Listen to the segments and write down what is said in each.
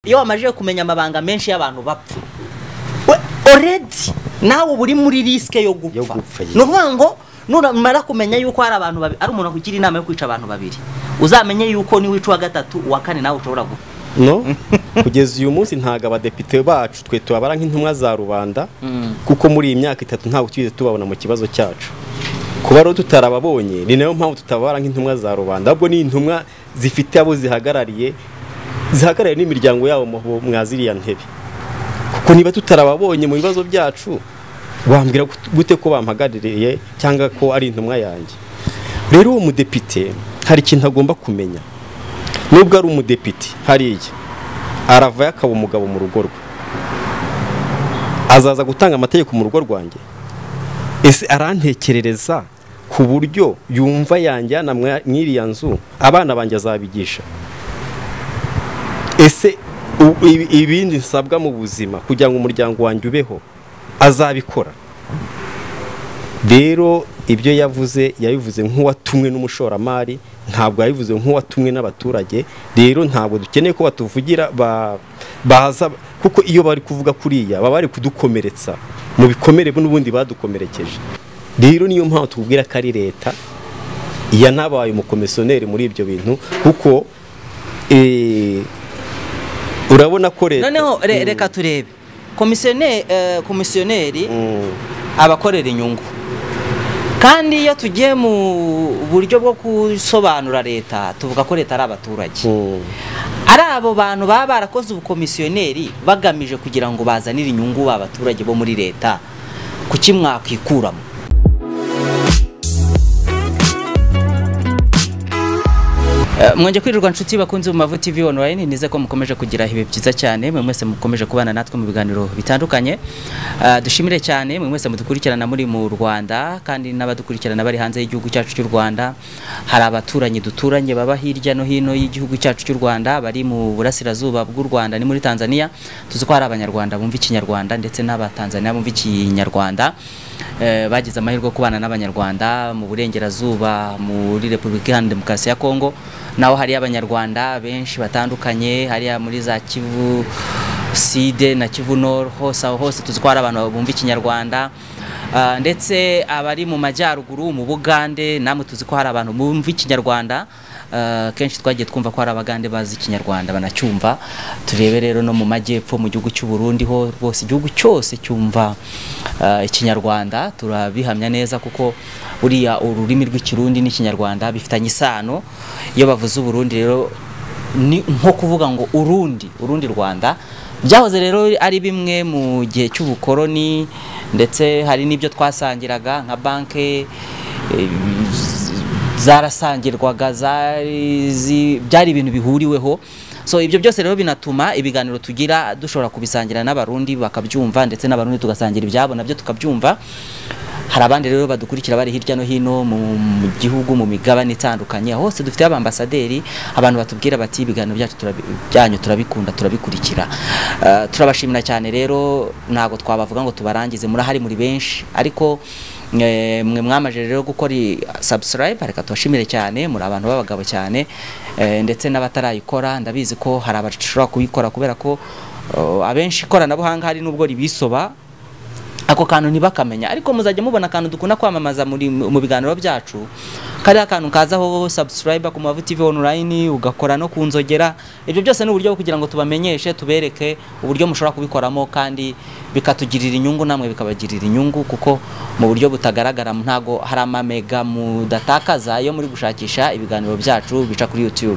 iyo wamajije kumenya amabanga menshi y'abantu bapfa oredi nawe uba uri muri risike yo Yo gupfa gupfa, yes. ni ukuvuga ngo numara kumenya yuko hari abantu babiri ari umuntu akugira inama yo kwica abantu babiri uzamenye yuko niwica uwa gatatu uwa kane nawe ushobora gupfa no kugeza uyu munsi ntabwo abadepite bacu twe tubabara nk'intumwa za rubanda kuko muri iyi myaka itatu ntabwo twigeze tubabona mu kibazo cyacu kuba rero tutarababonye ni nayo mpamvu tutababara nk'intumwa za rubanda ahubwo ni intumwa zifite abo zihagarariye zihagarariye n'imiryango yabo mu- mwa ziriya ntebe kuko niba tutarababonye mu bibazo byacu wambwira gut- gute ko bampagaririye cyangwa ko ari intumwa yanjye rero uwo mudepite hari ikintu agomba kumenya nubwo ari umudepite hariya aravayo akaba umugabo mu rugo rwe azaza gutanga amategeko mu rugo rwanjye ese arantekerereza ku buryo yumva yanjyana mwa- mw'iriya nzu abana banjye azabigisha ese u- ibi- ibindi nsabwa mu buzima kugira ngo umuryango wanjye ubeho azabikora rero ibyo yavuze yabivuze nk'uwatumwe n'umushoramari ntabwo yabivuze nk'uwatumwe n'abaturage rero ntabwo dukeneye ko batuvugira ba- baza kuko iyo bari kuvuga kuriya baba bari kudukomeretsa mu bikomere n'ubundi badukomerekeje rero niyo mpamvu tubwira ko ari leta yanabaye umukomisiyoneri muri ibyo bintu kuko eh, urabona ko leta noneho re- Mm, reka turebe komisiyoneri eh, komisiyoneri mm, abakorera inyungu kandi iyo tugiye mu buryo bwo gusobanura leta tuvuga ko leta ari abaturage mm. ari abo bantu baba barakoze ubukomisiyoneri bagamije kugira ngo bazanire inyungu ba baturage bo muri leta kuki mwakikuramo Eh, Mwongeye kwirirwa nshuti bakunze mu Mavu TV online nize ko mukomeje kugira ibihe byiza cyane mwe mwese mukomeje kubana natwe mu biganiro bitandukanye Eh, dushimire cyane mwe mwese mudukurikirana muri mu Rwanda kandi n'abadukurikirana bari hanze y'igihugu cyacu cy'u Rwanda hari abaturanyi duturanye baba hirya no hino y'igihugu cyacu cy'u Rwanda bari mu burasirazuba bw'u Rwanda ni muri Tanzania tuzi ko hari abanyarwanda bumva ikinyarwanda ndetse n'abatanzania bumva ikinyarwanda Eh, bagize amahirwe yo kubana n'abanyarwanda mu burengerazuba muri repubulika iharanira demokarasi ya kongo naho hari abanyarwanda benshi batandukanye hariya muri za kivu side na kivu nord hose aho hose tuzi ko hari abantu bumva ikinyarwanda Ah, ndetse abari mu majyaruguru mu bugande namwe tuzi ko hari abantu bumva ikinyarwanda Uh, kenshi twagiye twumva ko hari abagande bazi ikinyarwanda banacyumva turebe rero no mu majyepfo mu gihugu cy'u Burundi ho rwose igihugu cyose cyumva uh, ikinyarwanda turabihamya neza kuko uriya ururimi rw'ikirundi n'ikinyarwanda bifitanye isano iyo bavuze uburundi rero ni nko kuvuga ngo urundi urundi rwanda byahoze rero ari bimwe mu gihe cy'ubukoroni ndetse hari n'ibyo twasangiraga nka banke eh, zarasangirwaga zari zi- byari ibintu bihuriweho so ibyo byose rero binatuma ibiganiro tugira dushobora kubisangira n'abarundi bakabyumva ndetse n'abarundi tugasangira ibyabo nabyo tukabyumva hari abandi rero badukurikira bari hirya no hino mu mu gihugu mu migabane itandukanye aho hose dufite abambasaderi abantu batubwira bati ibiganiro byacu turabi- byanyu turabikunda turabikurikira Eh, turabashimira cyane rero ntabwo twabavuga ngo tubarangize murahari muri benshi ariko mwe mwe mwamaje rero gukora i- subscribe reka tubashimire cyane muri abantu b'abagabo cyane eh, ndetse n'abatarayikora ndabizi ko hari abashobora kuyikora kubera ko eh, abenshi ikoranabuhanga hari n'ubwo ribisoba ako kantu ntibakamenya ariko muzajya mubona akantu dukunda kwamamaza muri mu biganiro byacu kariya kantu kazaho subscribe ku mavu TV online ugakora no ku nzogera ibyo byose ni uburyo bwo kugira ngo tubamenyeshe tubereke uburyo mushobora kubikoramo kandi bikatugirira inyungu namwe bikabagirira inyungu kuko mu buryo butagaragara ntago hari amamega mudatakaza iyo muri gushakisha ibiganiro byacu bica kuri YouTube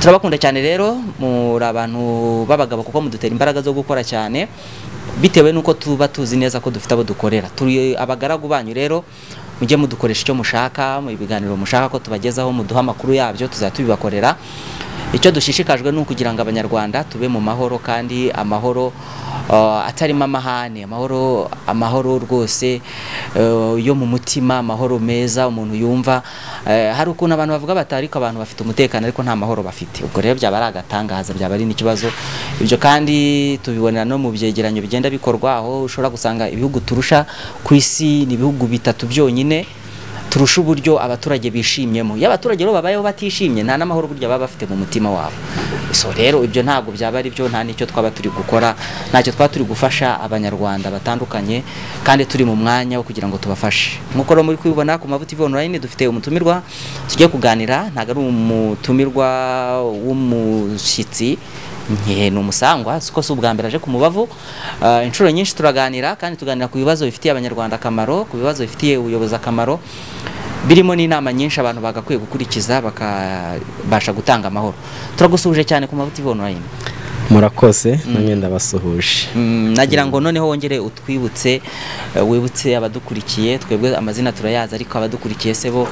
turabakunda cyane rero muri abantu b'abagabo kuko mudutera imbaraga zo gukora cyane bitewe nuko tuba tuzi neza ko dufite abo dukorera turi abagaragu banyu rero mujye mudukoresha icyo mushaka mu ibiganiro mushaka ko tubagezaho muduhe amakuru yabyo tuzajya tubibakorera icyo dushishikajwe ni ukugira ngo abanyarwanda tube mu mahoro kandi amahoro uh, atarimo amahane amahoro amahoro rwose uh, yo mu mutima amahoro meza umuntu yumva Eh, hari ukuntu abantu bavuga bati ariko abantu bafite umutekano ariko nta mahoro bafite ubwo rero byaba ari agatangaza byaba ari n'ikibazo ibyo kandi tubibonera no mu byegeranyo bigenda bikorwa aho ushobora gusanga ibihugu turusha ku isi ni ibihugu bitatu byonyine turusha uburyo abaturage bishimyemo iyo abaturage rero babayeho batishimye nta n'amahoro burya baba bafite mu mutima wabo so rero ibyo ntabwo byaba ari byo nta n'icyo twaba turi gukora ntacyo twaba turi gufasha abanyarwanda batandukanye kandi turi mu mwanya wo kugira ngo tubafashe nk'uko rero muri kubibona ku mavuta ivi online dufite umutumirwa tugiye kuganira ntabwo ari umutumirwa w'umushyitsi nke ni umusangwa siko si ubwa mbere aje ku mubavu Ah, inshuro nyinshi turaganira kandi tuganira ku bibazo bifitiye abanyarwanda akamaro ku bibazo bifitiye ubuyobozi akamaro birimo n'inama nyinshi abantu bagakwiye gukurikiza bakabasha gutanga amahoro turagusuhuje cyane ku mavuta ivi online murakoze namwe ndabasuhuje Mm, nagira ngo noneho wongere utwibutse eh, wibutse abadukurikiye twebwe amazina turayazi ariko abadukurikiye se bo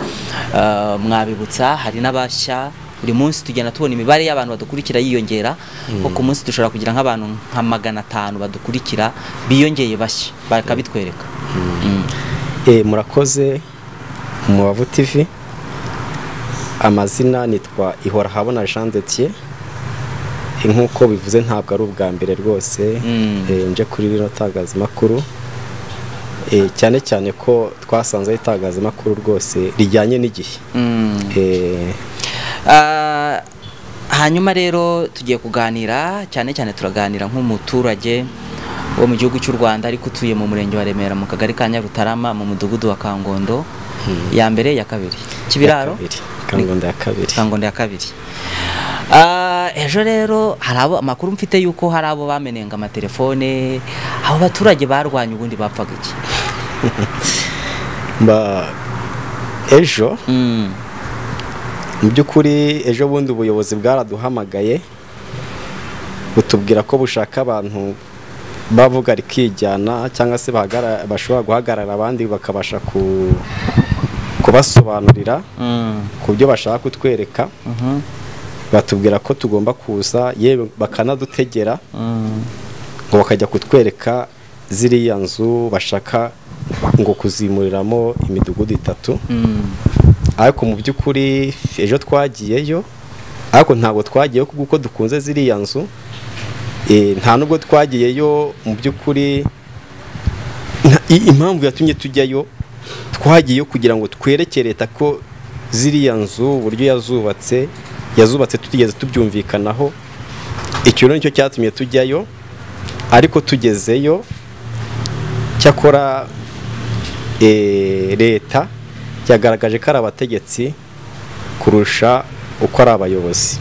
eh, mwabibutsa hari n'abashya buri munsi tugenda tubona imibare y'abantu badukurikira yiyongera kuko ku munsi dushobora kugira nk'abantu nka magana atanu badukurikira biyongeye bashya bakabitwereka Mm. Eh, murakoze mubavu tv amazina nitwa ihora habona jean detier nk'uko bivuze ntabwo ari ubwa mbere rwose Mm. eh, nje kuri rino tangazamakuru Eh, cyane cyane ko twasanze ari itangazamakuru rwose rijyanye n'igihe Mm. Eh, Ah, hanyuma rero tugiye kuganira cyane cyane turaganira nk'umuturage wo mu gihugu cy'u Rwanda ariko utuye mu murenge wa Remera mu kagari ka Nyarutarama mu mudugudu wa Kangondo ya mbere ya kabiri kibiraro ya kabiri, kangondo ya kabiri Kangondo ya kabiri Ah, ejo rero hari abo amakuru mfite yuko hari abo bamenenga amatelefone abo baturage barwanya ubundi bapfaga iki Ba- ejo Mm, mu by'ukuri ejo bundi ubuyobozi bwaraduhamagaye butubwira ko bushaka abantu bavuga rikijyana cyangwa se bahagara- bashobora guhagarara abandi bakabasha ku- kubasobanurira mm, ku byo bashaka kutwereka mhm, batubwira ko tugomba kuza yewe bakanadutegera mm, ngo bakajya kutwereka ziriya nzu bashaka ngo kuzimuriramo imidugudu itatu mm, ariko mu by'ukuri ejo twagiyeyo ariko ntabwo twagiyeyo kuko dukunze ziriya nzu Eh, nta nubwo twagiyeyo mu by'ukuri nta- i- impamvu yatumye tujyayo twagiyeyo kugira ngo twereke leta ko ziriya nzu uburyo yazubatse yazubatse tutigeze tubyumvikanaho icyo rero nicyo cyatumye tujyayo ariko tugezeyo cyakora eh, leta yagaragaje ko ari abategetsi kurusha uko ari abayobozi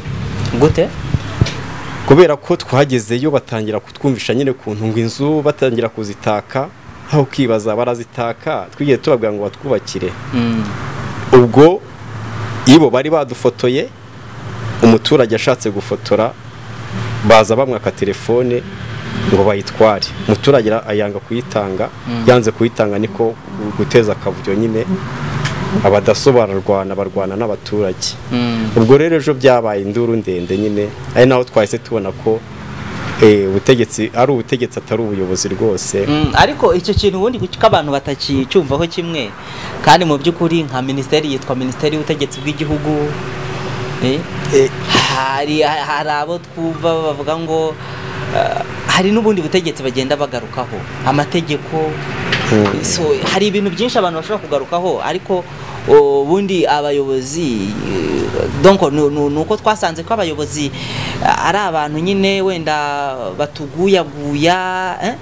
gute kubera ko twagezeyo batangira kutwumvisha nyine kuntu ngo inzu batangira kuzitaka aho kwibaza barazitaka twigiye tubabwira ngo batwubakire Mm, ubwo iyo bari badufotoye umuturage ashatse gufotora baza bamwaka telefone ngo bayitware umuturage ra- ayanga kuyitanga yanze kuyitanga niko guteza akavuyo nyine abadaso bararwana barwana n'abaturage mm. ubwo rero ejo byabaye induru ndende nyine ari naho twahise tubona ko eh, ubutegetsi ari ubutegetsi atari ubuyobozi rwose Mm, ariko icyo kintu ubundi ko abantu batakicyumvaho kimwe kandi mu by'ukuri nka minisiteri yitwa minisiteri y'ubutegetsi bw'igihugu eh, Eh, hari hari abo twumva bavuga ngo eh, hari n'ubundi butegetsi bagenda bagarukaho amategeko Mm. so hari ibintu byinshi abantu bashobora kugarukaho ariko o, ubundi abayobozi eh, donc nu- nu- nuko twasanze ko abayobozi eh, ari abantu nyine wenda batuguyaguya eh?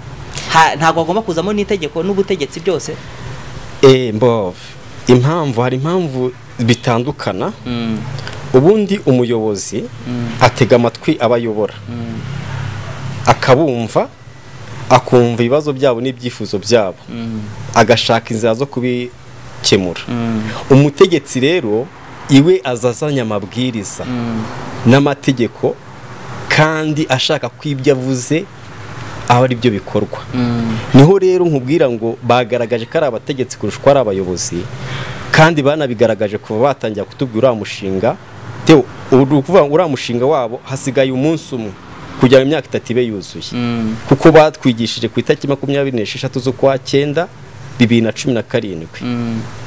Ha- ntabwo bagomba kuzamo n'itegeko n'ubutegetsi byose eh, mbov impamvu hari impamvu bitandukana ubundi umuyobozi atega amatwi abayobora akabumva akumva ibibazo byabo n'ibyifuzo byabo agashaka inzira zo kubikemura umutegetsi rero iwe aza azanye amabwiriza n'amategeko kandi ashaka ko ibyo avuze aba ari byo bikorwa niho rero nkubwira ngo bagaragaje ko ari abategetsi kurusha uko ari abayobozi kandi banabigaragaje kuva batangira kutubwira uriya mushinga tewe ubu ni ukuvuga ngo uriya mushinga wabo hasigaye umunsi umwe kugira ngo imyaka itatu ibe yuzuye kuko batwigishije ku itariki makumyabiri n'esheshatu z'ukwa cyenda bibiri na cumi na karindwi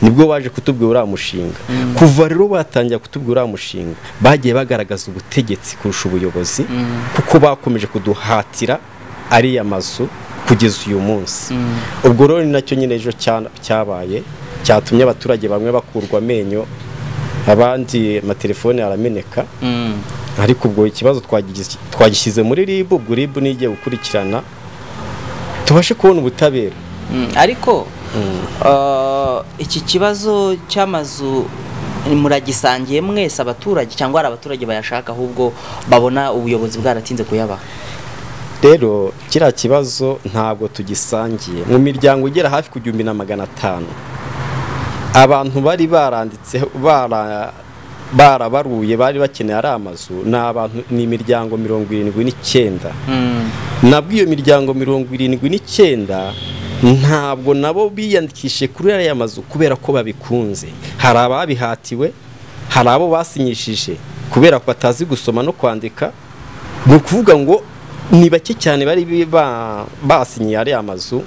nibwo baje kutubwira uriya mushinga kuva rero batangira kutubwira uriya mushinga bagiye bagaragaza ubutegetsi kurusha ubuyobozi kuko bakomeje kuduhatira ariya mazu kugeza uyu munsi ubwo rero ni nacyo nyine ejo cya- cyabaye cyatumye abaturage bamwe bakurwa amenyo abandi amatelefone arameneka Mm. ariko ubwo ikibazo twagigize- twagishyize muri RIB ubwo RIB nigiye gukurikirana tubashe kubona ubutabera Mm, ariko uh, iki kibazo cy'amazu muragisangiye mwese abaturage cyangwa hari abaturage bayashaka ahubwo babona ubuyobozi bwaratinze kuyabaha rero kiriya kibazo ntabwo tugisangiye mu miryango igera hafi ku gihumbi na magana atanu abantu bari baranditseho bara- barabaruye bari bakeneye ari amazu ni abantu ni imiryango mirongo irindwi n'icyenda Mm. nabwo iyo miryango mirongo irindwi n'icyenda ntabwo nabo biyandikishije kuri ariya mazu kubera ko babikunze hari ababihatiwe hari abo basinyishije kubera ko batazi gusoma no kwandika ni ukuvuga ngo ni bake cyane bari ba- basinyiye ariya mazu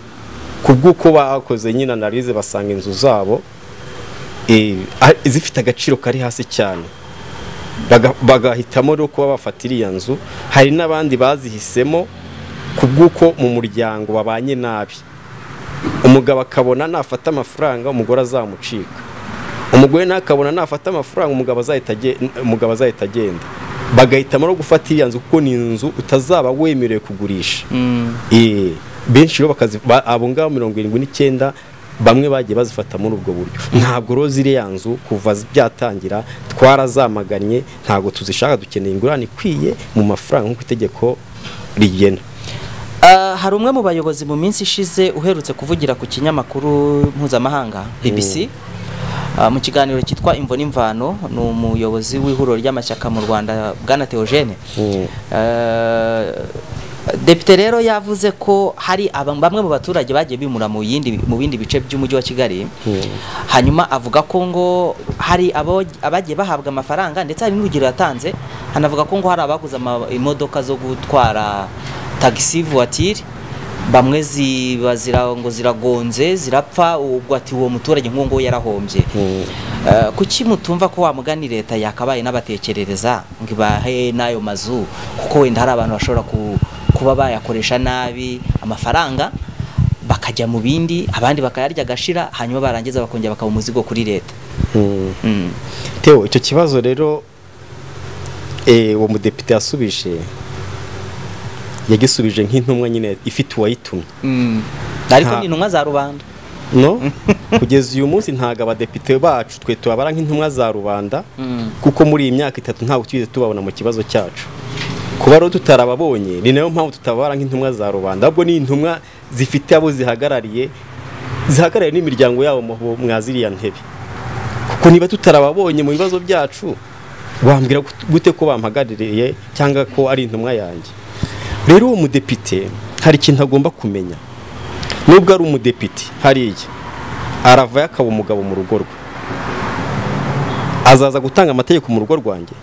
ku bw'uko bakoze nyine analize basanga inzu zabo eh, a- zifite agaciro kari hasi cyane baga- bagahitamo rero kuba bafatira iyo nzu hari n'abandi bazihisemo ku bw'uko mu muryango babanye nabi umugabo akabona nafata amafaranga umugore azamucika umugore nawe akabona nafata amafaranga umugabo azahita agen- umugabo azahita agenda bagahitamo no gufata iriya nzu kuko ni inzu utazaba wemerewe kugurisha Mm. Eh, benshi rero bakazi ba- abo ngabo mirongo irindwi n'icyenda bamwe bagiye bazifata muri ubwo buryo ntabwo rero ziriya nzu kuva zi- byatangira twarazamaganye ntabwo tuzishaka dukeneye ingurane ikwiye mu mafaranga nk'uko itegeko rigena Uh, hari umwe mu bayobozi mu minsi ishize uherutse kuvugira ku kinyamakuru mpuzamahanga BBC uh, mu kiganiro cyitwa imvo n'imvano ni umuyobozi w'ihuriro ry'amashyaka mu Rwanda Bwana Theogene Mm. Uh, Depite rero yavuze ko hari aba- bamwe mu baturage bagiye bimura mu yindi mu bindi bice by'umujyi wa Kigali hanyuma avuga ko ngo hari abo abagiye bahabwa amafaranga ndetse hari n'urugero yatanze hanavuga ko ngo hari abaguze ama- imodoka zo gutwara tagisi voiture bamwe ziba zira, ngo ziragonze zirapfa ubwo ati uwo muturage nk'uwo nguwo yarahombye Mm. Eh, kuki mutumva ko wa mugani leta yakabaye n'abatekerereza ngo ibahe n'ayo mazu kuko wenda hari abantu bashobora ku- kuba bayakoresha nabi amafaranga bakajya mu bindi abandi bakayarya agashira hanyuma barangiza bakongera bakaba umuzigo kuri leta Mm. Mm. Teo icyo kibazo rero eh, uwo mudepite yasubije yagisubije nk'intumwa nyine ifite uwayitumye Mm. ariko Nta- ni intumwa za rubanda no kugeza uyu munsi ntabwo abadepite bacu twe tubabara nk'intumwa za rubanda Mm. kuko muri iyi myaka itatu ntabwo twigeze tubabona mu kibazo cyacu kuba rero tutarababonye ni nayo mpamvu tutababara nk'intumwa za rubanda ahubwo ni intumwa zifite abo zihagarariye zihagarariye n'imiryango yabo mu- mwa ziriya ntebe kuko niba tutarababonye mu bibazo byacu wambwira gut- gute ko bampagaririye cyangwa ko ari intumwa yanjye rero uwo mudepite hari ikintu agomba kumenya nubwo ari umudepite hariya aravayo akaba umugabo mu rugo rwe azaza gutanga amategeko mu rugo rwanjye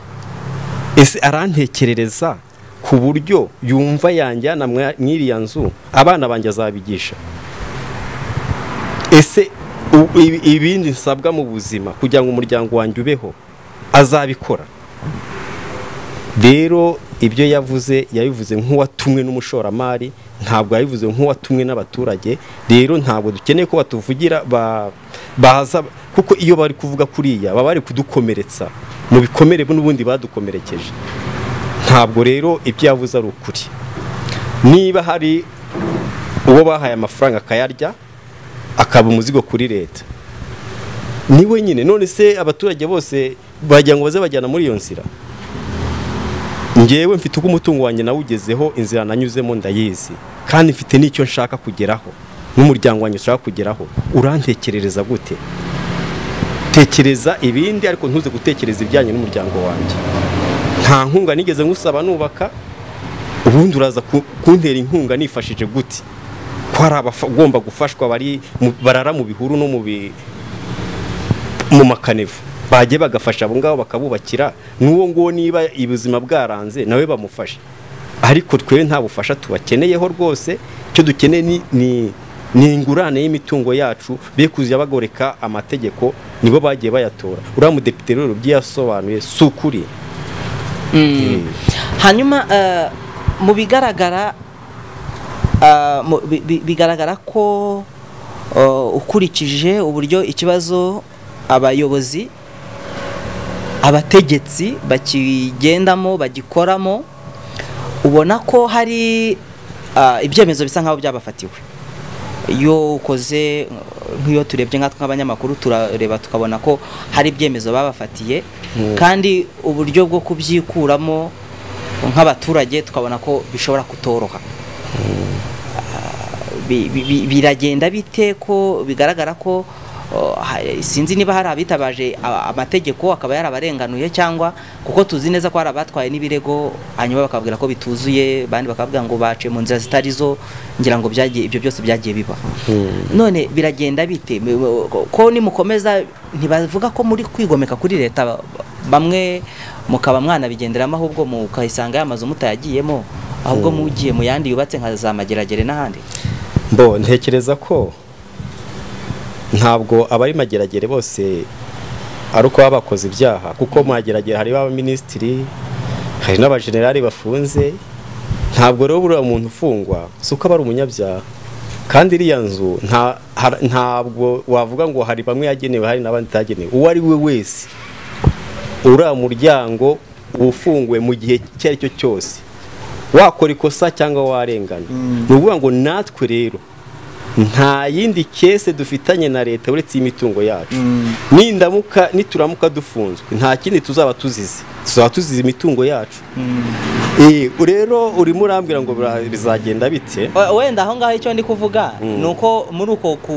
ese arantekerereza ku buryo yumva yanjyana mwa- mw'iriya nzu abana banjye azabigisha ese u- ibi- ibindi nsabwa mu buzima kugira ngo umuryango wanjye ubeho azabikora rero ibyo yavuze yabivuze nk'uwatumwe n'umushoramari ntabwo yabivuze nk'uwatumwe n'abaturage rero ntabwo dukeneye ko batuvugira ba- baza kuko iyo bari kuvuga kuriya baba bari kudukomeretsa mu bikomere n'ubundi badukomerekeje ntabwo rero ibyo yavuze ari ukuri niba hari uwo bahaye amafaranga akayarya akaba umuzigo kuri leta ni wenyine none se abaturage bose bagira ngo baze bajyana muri iyo nzira ngewe mfite uko umutungo wanjye nawugezeho inzira nanyuzemo ndayizi kandi mfite n'icyo nshaka kugeraho n'umuryango wanjye ushaka kugeraho urantekerereza gute tekereza ibindi ariko ntuze gutekereza ibijyanye n'umuryango wanjye nta nkunga nigeze ngusaba nubaka ubundi uraza ku- kuntera inkunga nifashije gute ko hari abagomba gufashwa bari mu- barara mu bihuru no mu bi- mu makanevu bagiye bagafasha abo ngabo bakabubakira n'uwo nguwo niba ubuzima bwaranze nawe bamufashe ariko twe nta bufasha tubakeneyeho rwose icyo dukeneye ni, ni, ni ingurane y'imitungo yacu be kuzajya bagoreka amategeko nibo bagiye bayatora uriya mudepite rero ibyo yasobanuye si ukuri Mm. hanyuma eh, mu bigaragara ah, mu- bi- bi- bigaragara ko uh, ukurikije uburyo ikibazo abayobozi abategetsi bakigendamo bagikoramo ubona ko hari uh, ibyemezo bisa nkaho byabafatiwe iyo ukoze nk'iyo turebye nkatwe nk'abanyamakuru turareba tukabona ko hari ibyemezo babafatiye kandi uburyo bwo kubyikuramo nk'abaturage tukabona ko bishobora kutoroha Bi- bi- bi- biragenda bite ko bigaragara ko uh, ha- sinzi niba hari abitabaje a- amategeko akaba yarabarenganuye cyangwa kuko tuzi neza ko hari abatwaye n'ibirego hanyuma bakababwira ko bituzuye abandi bakababwira ngo bace mu nzira zitari zo ngira ngo byagiye ibyo byose byagiye biba none biragenda bite Mi- wo- ko- ko nimukomeza ntibavuga ko muri kwigomeka kuri leta ba- bamwe mukaba mwanabigenderamo ahubwo mukayisanga y'amazu mutayagiyemo ahubwo mugiye mu yandi yubatse nka za mageragere n'ahandi Bo ntekereza ko ntabwo abari mageragere bose ari uko baba bakoze ibyaha kuko mu mageragere hari abaminisitiri hari n'abajenerali bafunze ntabwo rero buriya muntu ufungwa si uko aba ari umunyabyaha kandi iriya nzu nta- har- ntabwo wavuga ngo hari bamwe yagenewe hari n'abandi itagenewe uwo ari we wese uriya muryango ufunguwe mu gihe icyo ari cyo cyose wakora ikosa cyangwa warengana ni ukuvuga ngo natwe rero nta yindi kese dufitanye na leta uretse imitungo yacu nindamuka nituramuka dufunzwe nta kindi tuzaba tuzize tuzaba tuzize imitungo yacu Eh, rero urimo urambwira ngo bira- bizagenda bite We- wenda aho ngaho icyo ndi kuvuga Mm. ni uko muri uko ku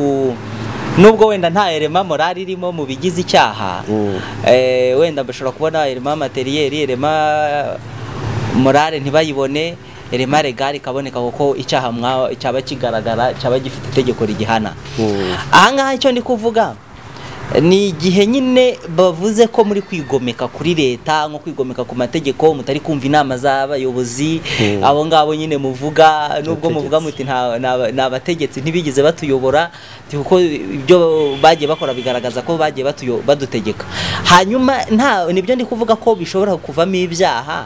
nubwo wenda nta erema morali irimo mu bigize icyaha Mm. eh, wenda bashobora kubona erema materiyeri erema morale ntibayibone erema regari ikaboneka kuko icyaha mwa cyaba kigaragara cyaba gifite itegeko rigihana Mm. aha ngaha icyo ndi kuvuga ni igihe nyine bavuze ko muri kwigomeka kuri leta nko kwigomeka ku mategeko mutari kumva inama z'abayobozi Mm. abo ngabo nyine muvuga nubwo muvuga muti Abategetsi. nta nta- ni abategetsi ntibigeze batuyobora ti- kuko ibyo bagiye bakora bigaragaza ko bagiye batuyo- badutegeka hanyuma nta nibyo ndi kuvuga ko bishobora kuvamo ibyaha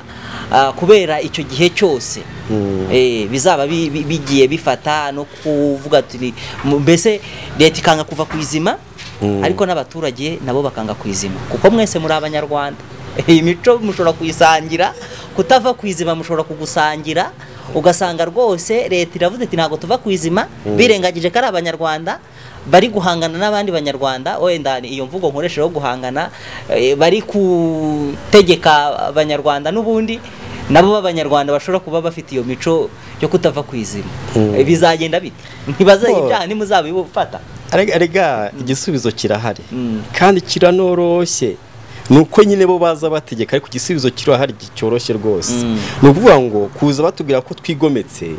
ah, kubera icyo gihe cyose Mm. Eh, bizaba bi- bi- bigiye bifata no kuvuga turi mu- mbese leta ikanga kuva ku izima Mm. ariko n'abaturage nabo bakanga ku izima kuko mwese muri abanyarwanda iyi mico mushobora kuyisangira kutava ku izima mushobora kugusangira ugasanga rwose leta iravuze iti ntabwo tuva ku izima birengagije ko ari abanyarwanda bari guhangana n'abandi banyarwanda wenda iyo mvugo nkoresha yo guhangana eh, bari gutegeka abanyarwanda n'ubundi nabo b'abanyarwanda bashobora kuba bafite iyo mico yo kutava ku izima Mm. Eh, bizagenda bite ntibazajya Oh. ibyaha nimuzabifata Arega- Arega igisubizo kirahari Mm. kandi kiranoroshye ni uko nyine bo baza bategeka ariko igisubizo kirahari cyoroshye rwose Mm. ni ukuvuga ngo kuza batubwira ko twigometse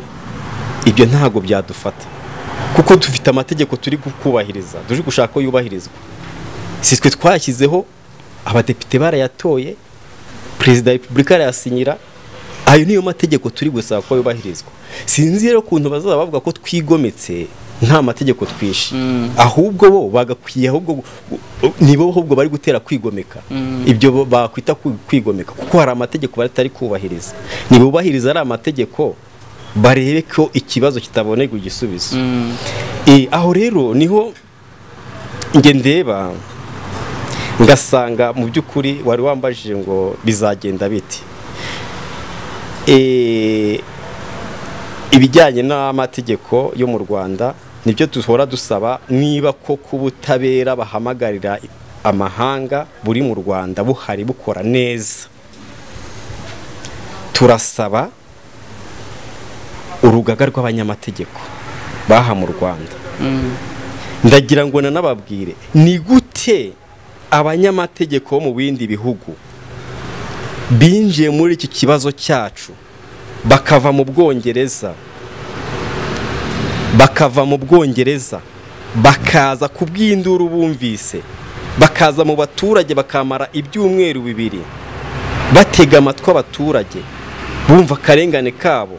ibyo ntabwo byadufata kuko dufite amategeko turi kubahiriza turi gushaka ko yubahirizwa si twe twashyizeho abadepite barayatoye perezida wa repubulika arayasinyira ayo niyo mategeko turi gusaba ko yubahirizwa sinzi rero ukuntu bazaba bavuga ko twigometse nta mategeko twishe ahubwo bo bagakwiye ahubwo gu- gu- nibo ahubwo bari gutera kwigomeka ibyo bo- bakwita kwi- kwigomeka kuko hari amategeko batari kubahiriza ntibubahiriza ari amategeko barebe ko ikibazo kitabonerwa igisubizo Eh, aho rero niho njye ndeba ngasanga mu by'ukuri wari wambajije ngo bizagenda bite Eh, ibijyanye n'amategeko yo mu rwanda nibyo duhora dusaba niba ko ku butabera bahamagarira amahanga buri mu rwanda buhari bukora neza turasaba urugaga rw'abanyamategeko baha mu rwanda ndagira ngo nanababwire ni gute abanyamategeko bo mu bindi bihugu binjiye muri iki kibazo cyacu bakava mu bwongereza bakava mu bwongereza bakaza ku bw'induru bumvise bakaza mu baturage bakamara ibyumweru bibiri batega amatwi abaturage bumva akarengane kabo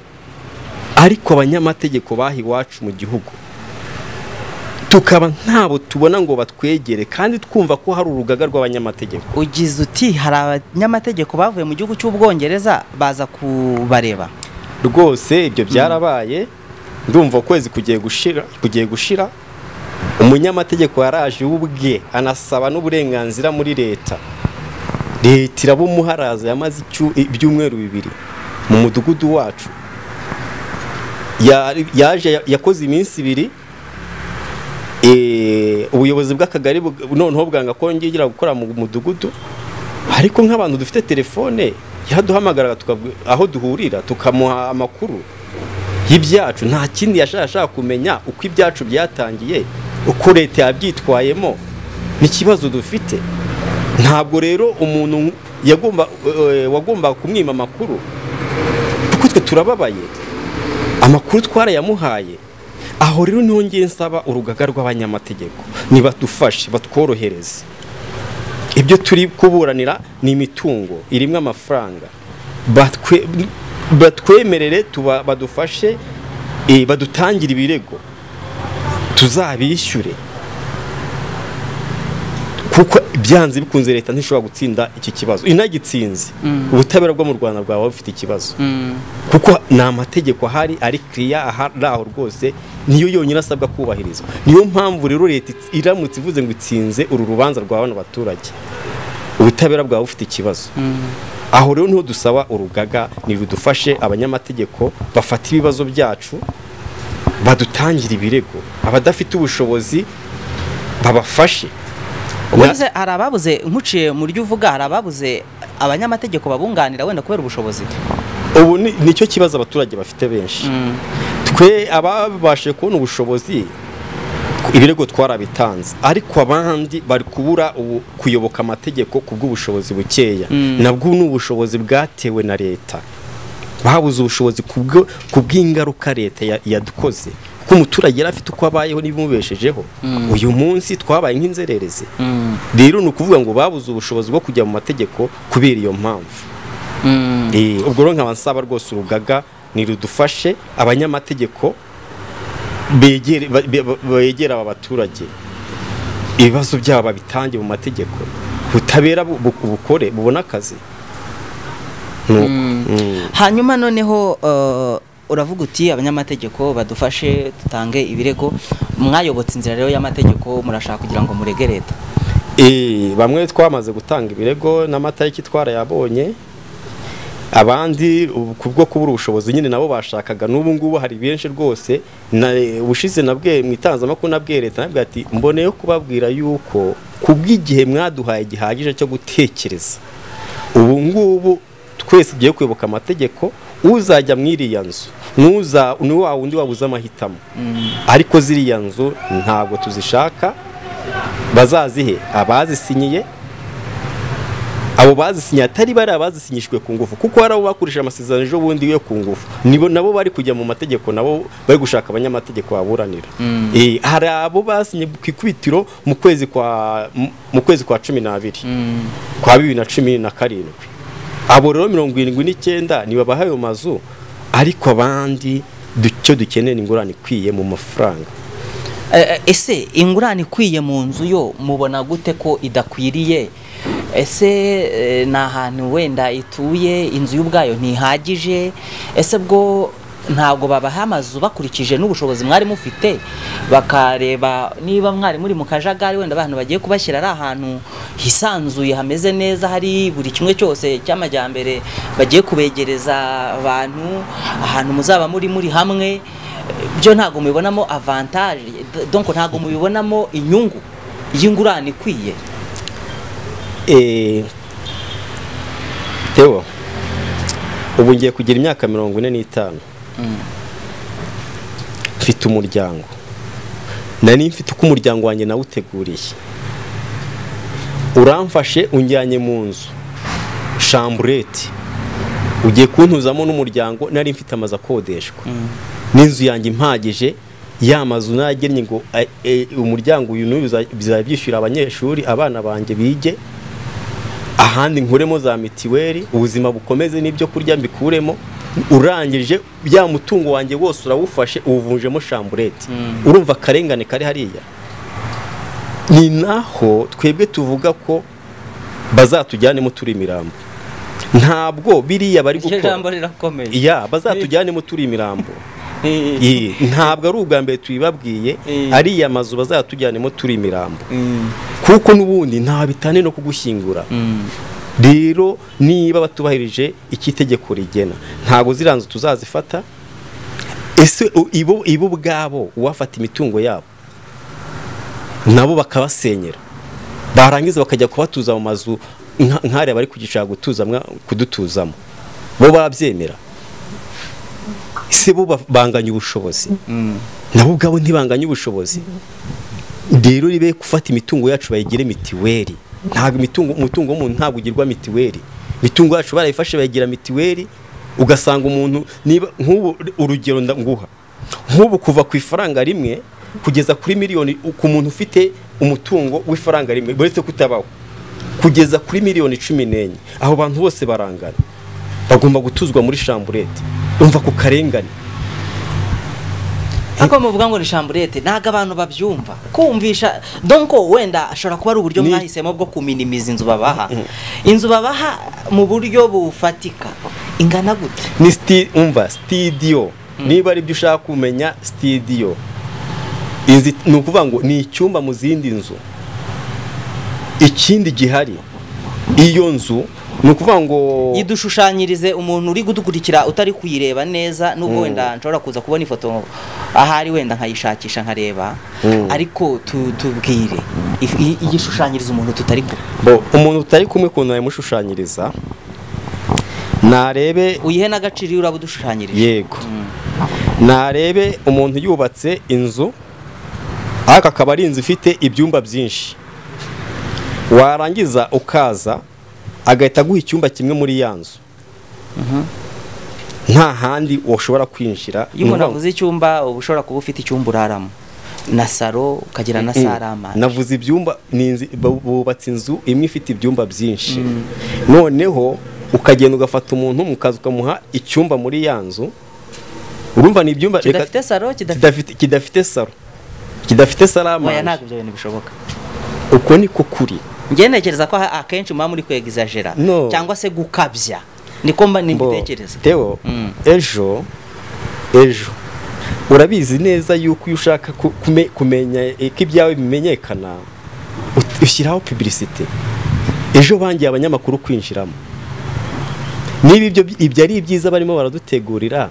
ariko abanyamategeko baha iwacu mu gihugu tukaba ntabo tubona ngo batwegere kandi twumva ko hari urugaga rw'abanyamategeko ugize uti hari abanyamategeko bavuye mu gihugu cy'ubwongereza baza kubareba rwose ibyo byarabaye ndumva ukwezi kugiye gushira kugiye gushira umunyamategeko yaraje ubwe anasaba n'uburenganzira muri leta leta iraba umuharaza yamaze icyu- ibyumweru bibiri mu mudugudu wacu Ya- yaje yakoze iminsi ibiri Eh, ubuyobozi bw'akagari bug- noneho bwanga ko ngigira gukora mu mudugudu ariko nk'abantu dufite telefone yaduhamagaraga tukabwi- aho duhurira tukamuha amakuru y'ibyacu nta kindi yashaka ashaka kumenya uko ibyacu byatangiye uko leta yabyitwayemo n'ikibazo dufite ntabwo rero umuntu yagomba eh, wagombaga kumwima amakuru kuko twe turababaye amakuru twarayamuhaye aho rero niho ngiye nsaba urugaga rw'abanyamategeko nibadufashe batworohereze ibyo turi kuburanira ni imitungo irimo amafaranga Batwe- batwemerere tuba- badufashe eh, badutangire ibirego tuzabishyure kuko byanze bikunze leta ntishobora gutsinda iki kibazo inagitsinze ubutabera bwo mu rwanda bwaba bufite ikibazo Mm. kuko ni amategeko ahari ari kiriya ahari aho rwose niyo yonyine asabwa kubahirizwa niyo mpamvu rero leta itsi- iramutse ivuze ngo itsinze uru rubanza rwa bano baturage ubutabera bwaba bufite ikibazo aho rero niho dusaba urugaga nirudufashe abanyamategeko bafata ibibazo byacu badutangira ibirego abadafite ubushobozi babafashe ubwo Na- nize hari ababuze nkuciye mu ryo uvuga hari ababuze abanyamategeko babunganira wenda kubera ubushobozi ubu ni- nicyo kibazo abaturage bafite benshi twe ababashije kubona ubushobozi ibirego twarabitanze ariko abandi bari kubura ubu- kuyoboka amategeko ku bw'ubushobozi bukeya nabwo ni ubushobozi bwatewe na leta babuze ubushobozi ku bwo- ku bw'ingaruka leta ya- yadukoze kuko umuturage yari afite uko abayeho n'ibimubeshejeho uyu munsi twabaye nk'inzererezi rero ni ukuvuga ngo babuze ubushobozi bwo kujya mu mategeko kubera iyo mpamvu Eh, ubwo rero nkaba nsaba rwose urugaga nirudufashe abanyamategeko begere ba- be- ba- begera aba baturage ibibazo byabo babitange mu mategeko butabera bu- bu- bukore bubone akazi Nuko. Mm. hanyuma noneho eh, uravuga uti abanyamategeko badufashe dutange ibirego mwayobotse inzira rero y'amategeko murashaka kugira ngo murege leta Eh, bamwe twamaze gutanga ibirego n'amatariki twarayabonye abandi ubu- kubwo kubura ubushobozi nyine nabo bashakaga n'ubu ngubu hari benshi rwose na ubushize nabwe mu itangazamakuru nabwe leta nabwe ati mboneyeho kubabwira yuko kubw'igihe mwaduhaye gihagije cyo gutekereza ubu ngubu twese tugiye kwibuka amategeko uzajya mu iriya nzu n'uza ni wa wundi wabuze amahitamo ariko ziriya nzu ntabwo tuzishaka bazazihe abazisinyiye abo bazisinyiye atari bari abazisinyishijwe ku ngufu kuko hari abo bakurishije amasezerano ejo bundi yo ku ngufu nibo nabo bari kujya mu mategeko nabo bari gushaka abanyamategeko baburanira Eh, hari abo basinye ku ikubitiro mu kwezi kwa mu- mu kwezi kwa cumi n'abiri kwa bibiri na cumi na karindwi abo rero mirongo irindwi n'icyenda nibabaha ayo mazu ariko abandi du- icyo dukeneye ni ingurane ikwiye mu mafaranga Eh, eh, ese ingurane ikwiye mu nzu yo mubona gute ko idakwiriye ese eh, ni ahantu wenda ituye inzu y'ubwayo ntihagije ese bwo ntabwo babaha amazu bakurikije n'ubushobozi mwari mufite bakareba niba mwari muri mu kajagari wenda abantu bagiye kubashyira ari ahantu hisanzuye hameze neza hari buri kimwe cyose cy'amajyambere bagiye kubegereza abantu ahantu muzaba muri muri hamwe byo ntabwo mubibonamo avantage donc ntabwo mubibonamo inyungu y'ingurane ikwiye Eh, Theo ubu ngiye kugira imyaka mirongo ine n'itanu mfite umuryango nari mfite uko umuryango wanjye nawuteguriye uramfashe unjyanye mu nzu shamburete ugiye kuntuzamo n'umuryango nari mfite amazu akodeshwa n'inzu yanjye impagije ya mazu nagennye ngo eh, eh, umuryango uyu n'uyu biza- bizajya byishyura abanyeshuri abana banjye bige ahandi nkuremo za mitiweli ubuzima bukomeze n'ibyo kurya mbikuremo urangije ya mutungo wanjye wose urawufashe uwuvunjemo shamburete urumva akarengane kari hariya ni naho twebwe tuvuga ko bazatujyanemo turi imirambo ntabwo biriya bari iryo gukora jambo rirakomeye ya bazatujyanemo turi imirambo Eh, ntabwo ari ubwa mbere tubibabwiye ariya mazu bazatujyanemo turi imirambo kuko n'ubundi nta bitane no kugushyingura rero niba batubahirije icyo itegeko rigena ntabwo ziriya nzu tuzazifata ese u- ibo ibo ubwabo uwafata imitungo yabo nabo bakabasenyera barangiza bakajya kubatuza mu mazu nka- nk'ariya bari kugishaka gutuza mwa- kudutuzamo bo babyemera ese bo ba- banganya ubushobozi nabo ubwabo ntibanganya ubushobozi rero ribe gufata imitungo yacu bayigire mitiweli ntabwo imitungo umutungo w'umuntu ntabwo ugirwa mitiweli imitungo yacu barayifashe bayigira mitiweli ugasanga umuntu niba nk'ubu urugero nda- nguha nk'ubu kuva ku ifaranga rimwe kugeza kuri miliyoni ku muntu ufite umutungo w'ifaranga rimwe buretse kutabaho kugeza kuri miliyoni cumi n'enye abo bantu bose barangana bagomba gutuzwa muri shamburete umva ku karengane ariko muvuga ngo ni shamburete ntabwo abantu babyumva kumvisha donko wenda ashobora kuba ari uburyo Ni- mwahisemo bwo kuminimiza inzu babaha inzu babaha mu buryo bufatika ingana gute ni sti umva sitidiyo niba ari byo ushaka kumenya sitidiyo izi ni ukuvuga ngo ni icyumba mu zindi nzu ikindi gihari iyo nzu ni ukuvuga ngo idushushanyirize umuntu uri kudukurikira utari kuyireba neza nubwo wenda nshobora kuza kubona ifoto ahari wenda nkayishakisha nkareba Mm. ariko tu- tubwire if- i- igishushanyiriza umuntu tutari kumwe bo umuntu utari kumwe ukuntu yamushushanyiriza narebe uyihe n'agaciro iyo uraba udushushanyirije yego narebe umuntu yubatse inzu ariko akaba ari inzu ifite ibyumba byinshi warangiza ukaza agahita aguha icyumba kimwe muri ya nzu nta handi washobora kwinjira iyo umuntu avuze icyumba uba ushobora kuba ufite icyumba uraramo na saro ukagira na Mm. sare amazi navuze ibyumba ni inzu- bu- bubatse inzu imwe ifite ibyumba byinshi noneho ukagenda ugafata umuntu mukaza ukamuha icyumba muri ya nzu urumva ni ibyumba reka- kidafite saro kidafite kidafite kidafite saro kidafite oya salama ntabwo ibyo bintu bishoboka uko niko kuri njye ntekereza ko aha- akenshi muba muri kwegizajera No. cyangwa se gukabya niko mba Bo, nitekereza Theo, Mm. ejo ejo urabizi neza yuko iyo ushaka ku- kume- kumenya eh, ko ibyawe bimenyekana ut- ushyiraho publicité ejo bangiye abanyamakuru kwinjiramo niba ibyo ibyo ari ibyiza barimo baradutegurira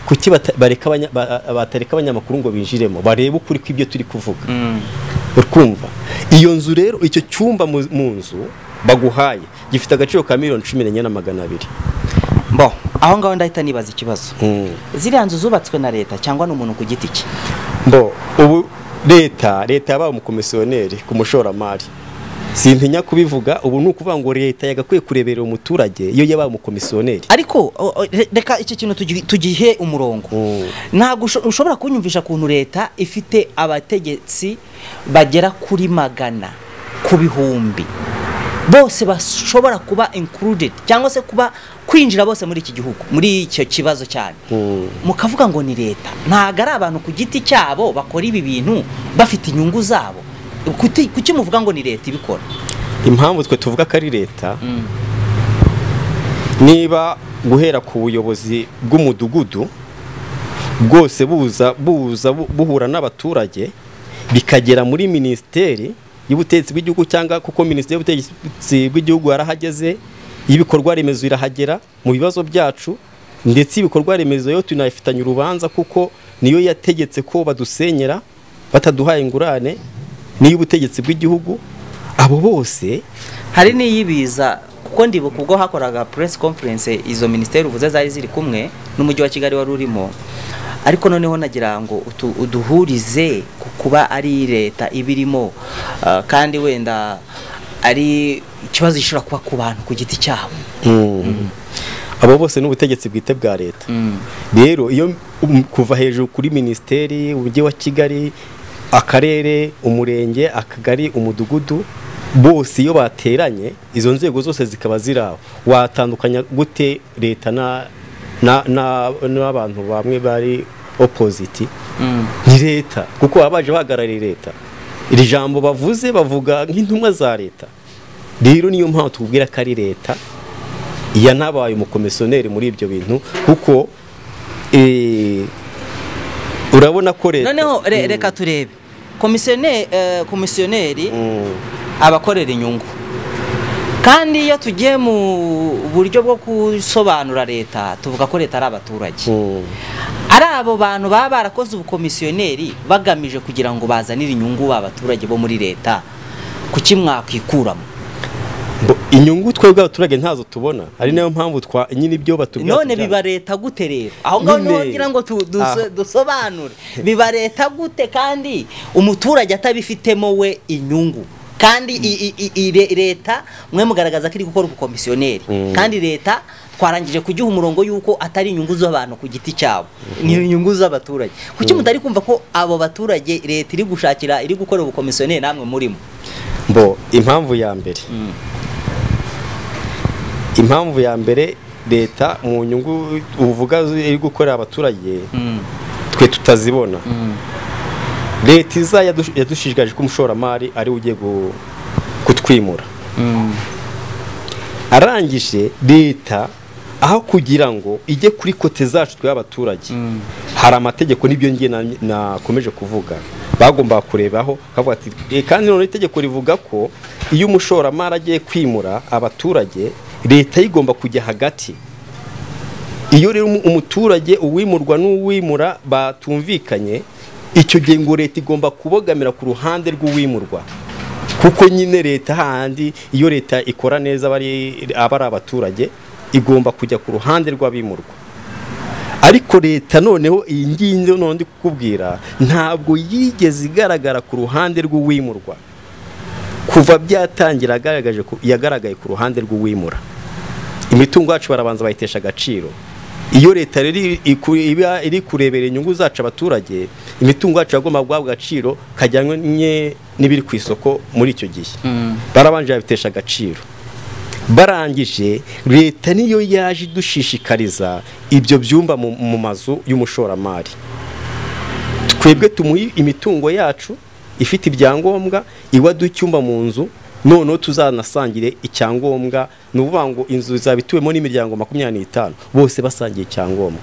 kuki bata- bareka abanya- ba- batareka abanyamakuru ngo binjiremo barebe ukuri kw'ibyo turi kuvuga Mm. urkumva iyo nzu rero icyo cyumba mu mu nzu baguhaye gifite agaciro ka miliyoni cumi n'enye na magana abiri bo aho ngaho ndahita nibaza ikibazo Mm. ziriya nzu zubatswe na leta cyangwa ni umuntu ku giti cye bo ubu leta leta yabaye umukomisiyoneri ku mushoramari simpinya kubivuga ubu ni ukuvuga ngo leta yagakwiye kureberera umuturage iyo yabaye umukomisiyoneri ariko o- o, re- reka iki kintu tugi- tugihe umurongo Mm. ntabwo usho- ushobora kunyumvisha ukuntu leta ifite abategetsi bagera kuri magana ku bihumbi bose bashobora kuba included cyangwa se kuba kwinjira bose muri iki gihugu muri icyo kibazo cyane Mm. mukavuga ngo ni leta ntabwo ari abantu ku giti cyabo bakora ibi bintu bafite inyungu zabo Kuti- kuki muvuga ngo ni leta ibikora impamvu twe tuvuga ko ari leta niba guhera ku buyobozi bw'umudugudu bwose buza buza bu- buhura n'abaturage bikagera muri minisiteri y'ubutegetsi bw'igihugu cyangwa kuko minisiteri y'ubutegetsi bw'igihugu yarahageze y'ibikorwa remezo irahagera mu bibazo byacu ndetse ibikorwa remezo yo tunayifitanye urubanza kuko niyo yategetse ko badusenyera bataduhaye ingurane n'iy'ubutegetsi bw'igihugu abo bose hari n'iyibiza kuko ndibuka ubwo hakoraga press conference izo minisiteri uvuze zari ziri kumwe n'umujyi wa kigali wari urimo ariko noneho nagira ngo utu- uduhurize ku kuba ari leta ibirimo ah, kandi wenda ari ikibazo gishobora kuba ku bantu ku giti cyabo abo bose ni ubutegetsi bwite bwa leta rero iyo um, kuva hejuru kuri minisiteri umujyi wa kigali akarere umurenge akagari umudugudu bose iyo bateranye izo nzego zose zikaba ziri aho watandukanya gute leta na na- na- n'abantu bamwe bari opposite ni leta kuko baba baje bahagarariye leta iri jambo bavuze bavuga nk'intumwa za leta rero niyo mpamvu tubwira ko ari leta yanabaye umukomisiyoneri muri ibyo bintu kuko eh, urabona ko leta noneho re- reka turebe komisiyoneri komisiyoneri Mm. abakorera inyungu kandi iyo tugiye mu buryo bwo gusobanura leta tuvuga ko leta ari abaturage Mm. ari abo bantu baba barakoze ubukomisiyoneri bagamije kugira ngo bazanire inyungu abaturage bo muri leta kuki mwakikuramo Bo- inyungu twebwe abaturage ntazo tubona ari nayo mpamvu twa nyine ibyo batubwira none tujyana. biba leta gute rero aho ngaho niho Nyine. ngira ngo tu- duso- Ah. dusobanure biba leta gute kandi umuturage atabifitemo we inyungu kandi i- i- i- i- re- leta mwe mugaragaza ko iri gukora ubukomisiyoneri Mm. kandi leta twarangije kugiha umurongo yuko atari inyungu z'abantu ku giti cyabo ni inyungu z'abaturage kuki mutari kumva ko abo baturage leta iri gushakira iri gukora ubukomisiyoneri namwe murimo bo impamvu ya mbere impamvu ya mbere leta mu nyungu uvuga iri gukorera abaturage twe tutazibona leta iza yadushu- yadushishikarije ko umushoramari ari we ugiye gu- kutwimura arangije leta aho kugira ngo ijye kuri kote zacu tw'abaturage hari amategeko n'ibyo ngiye na- nakomeje kuvuga bagombaga kurebaho bakavuga ati "Eh, kandi none itegeko rivuga ko iyo umushoramari agiye kwimura abaturage leta igomba kujya hagati iyo rero umu- umuturage uwimurwa n'uwimura batumvikanye icyo gihe ngo leta igomba kubogamira ku ruhande rw'uwimurwa kuko nyine leta handi iyo leta ikora neza aba ari aba ari abaturage igomba kujya ku ruhande rw'abimurwa ariko leta noneho iyi ngiyi noneho ndi kukubwira ntabwo yigeze igaragara ku ruhande rw'uwimurwa kuva byatangira yagaragaje ku- yagaragaye ku ruhande rw'uwimura imitungo yacu barabanza bayitesha agaciro iyo leta rero iri- iku- iba iri kurebera inyungu zacu abaturage imitungo yacu yagomba guhabwa agaciro kajyanye n'ibiri ku isoko muri icyo gihe barabanje babitesha agaciro barangije leta niyo yaje idushishikariza ibyo byumba mu- mu mazu y'umushoramari twebwe tumuha imitungo yacu ifite ibyangombwa iwaduha icyumba mu nzu noneho tuzanasangire icyangombwa ni ukuvuga ngo inzu izaba ituwemo n'imiryango makumyabiri n'itanu bose basangiye icyangombwa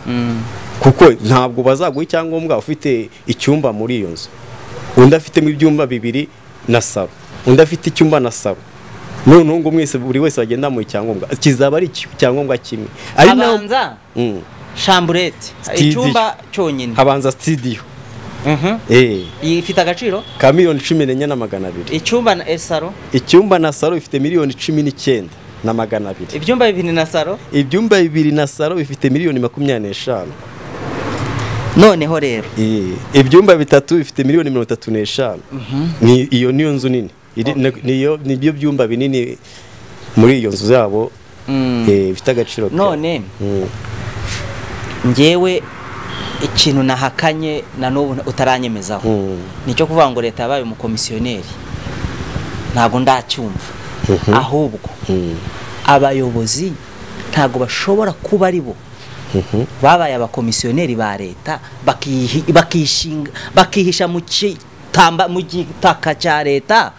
kuko ntabwo bazaguha icyangombwa ufite icyumba muri iyo nzu undi afitemo ibyumba bibiri na saro undi afite icyumba na saro noneho ngo mwese buri wese bagenda mu icyangombwa kizaba ari icyangombwa kimwe ari naho abanza Mm. shamburete Studio. icyumba cyonyine habanza sitidiyo Mhm. eh ifite agaciro ka miliyoni cumi n'enye na magana abiri icyumba na esaro icyumba na salo bifite miliyoni cumi n'icyenda na magana abiri ibyumba bibiri na saro ibyumba bibiri na salo bifite miliyoni makumyabiri n'eshanu noneho rero Iyi- ibyumba bitatu bifite miliyoni mirongo itatu n'eshanu Ni- iyo niyo nzu nini Iri- niyo- nibyo byumba binini muri iyo nzu zabo eh, bifite agaciro ka- none Mm. ngewe ikintu nahakanye na n'ubu utaranyemezaho Mm. nicyo kuvuga ngo leta yabaye umukomisiyoneri ntabwo ndacyumva ahubwo Mm. abayobozi ntabwo bashobora kuba ari bo Mhm. babaye abakomisiyoneri ba leta bakihi- bakishinga bakihisha mu kitamba mu gitaka cya leta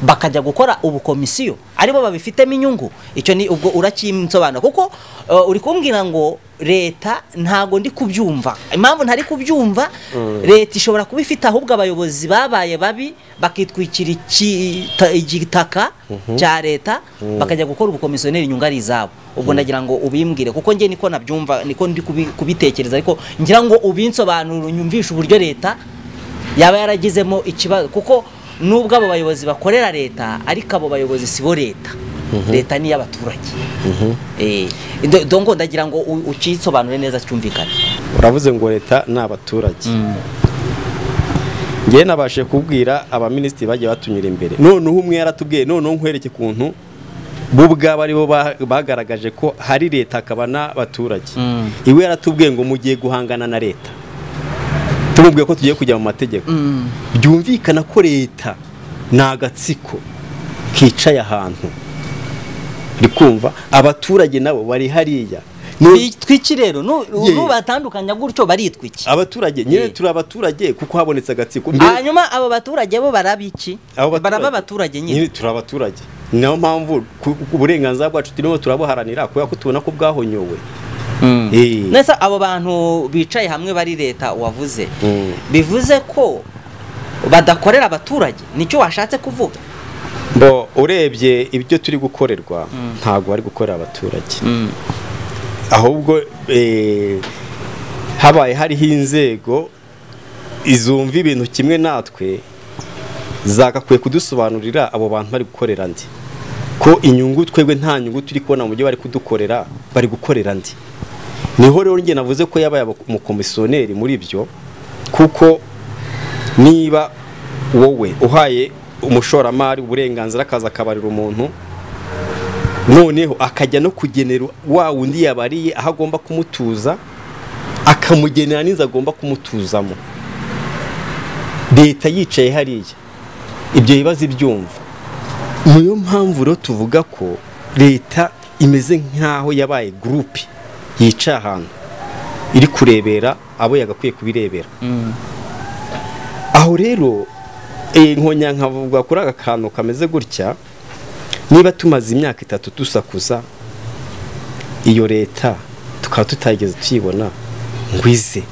bakajya gukora ubukomisiyo aribo babifitemo inyungu icyo ni ubwo uracyinsobanura kuko uh, uri kumbwira ngo leta ntabwo ndi kubyumva impamvu ntari kubyumva leta ishobora kuba ifite ahubwo abayobozi babaye babi bakitwikira iki- ta- igitaka cya leta bakajya gukora ubukomisiyoneri inyungu ari izabo ubwo ndagira ngo ubimbwire kuko njye niko nabyumva niko ndi kubi- kubitekereza ariko ngira ngo ubinsobanurire unyumvishe uburyo leta yaba yaragizemo ikibazo kuko nubwo abo bayobozi bakorera leta ariko abo bayobozi si bo leta leta ni iy'abaturage Eh, ndo- dongo ndagira ngo u- ukisobanure neza cyumvikane uravuze ngo leta ni abaturage ngewe nabashe kubwira abaminisitiri bagiye batunyura imbere noneho umwe yaratubwiye noneho nkwereke ukuntu bo ubwabo aribo ba- bagaragaje ko hari leta hakaba n'abaturage iwe yaratubwiye ngo mugiye guhangana na leta tumubwiye ko tugiye kujya mu mategeko byumvikana ko leta ni agatsiko kicaye ahantu uri kumva abaturage nabo bari hariya Ni- twiki rero nu- Yeah. nubatandukanya gutyo baritwiki abaturage nyine Eh. turi abaturage kuko habonetse agatsiko mbere hanyuma abo baturage bo baraba iki abo baraba abaturage nyine turi abaturage ni nayo mpamvu ku- ku- uburenganzira bwacu turimo turabuharanira kubera ko tubona ko bwahonyowe Eh. ndetse abo bantu bicaye hamwe bari leta wavuze Mm. bivuze ko badakorera abaturage nicyo washatse kuvuga bo urebye ibyo turi gukorerwa ntabwo bari gukorera abaturage ahubwo eh, habaye hariho inzego izumva ibintu kimwe natwe zagakwiye kudusobanurira abo bantu bari gukorera ndi ko inyungu twebwe nta nyungu turi kubona mu byo bari kudukorera bari gukorera ndi niho rero njye navuze ko yabaye umukomisiyoneri muri byo kuko niba wowe uhaye umushoramari uburenganzira akaza akabarira umuntu noneho akajya no kugenera wa wundi yabariye aho agomba kumutuza akamugenera n'inzu agomba kumutuzamo leta yicaye hariya ibyo bibazo ibyumva niyo mpamvu rero tuvuga ko leta imeze nk'aho yabaye gurupe yicaye ahantu iri kurebera abo yagakwiye kubirebera aho rero inkonya nkavuga kuri aka kantu kameze gutya niba tumaze imyaka itatu dusakuza iyo leta tukaba tutayigeze tuyibona ngwize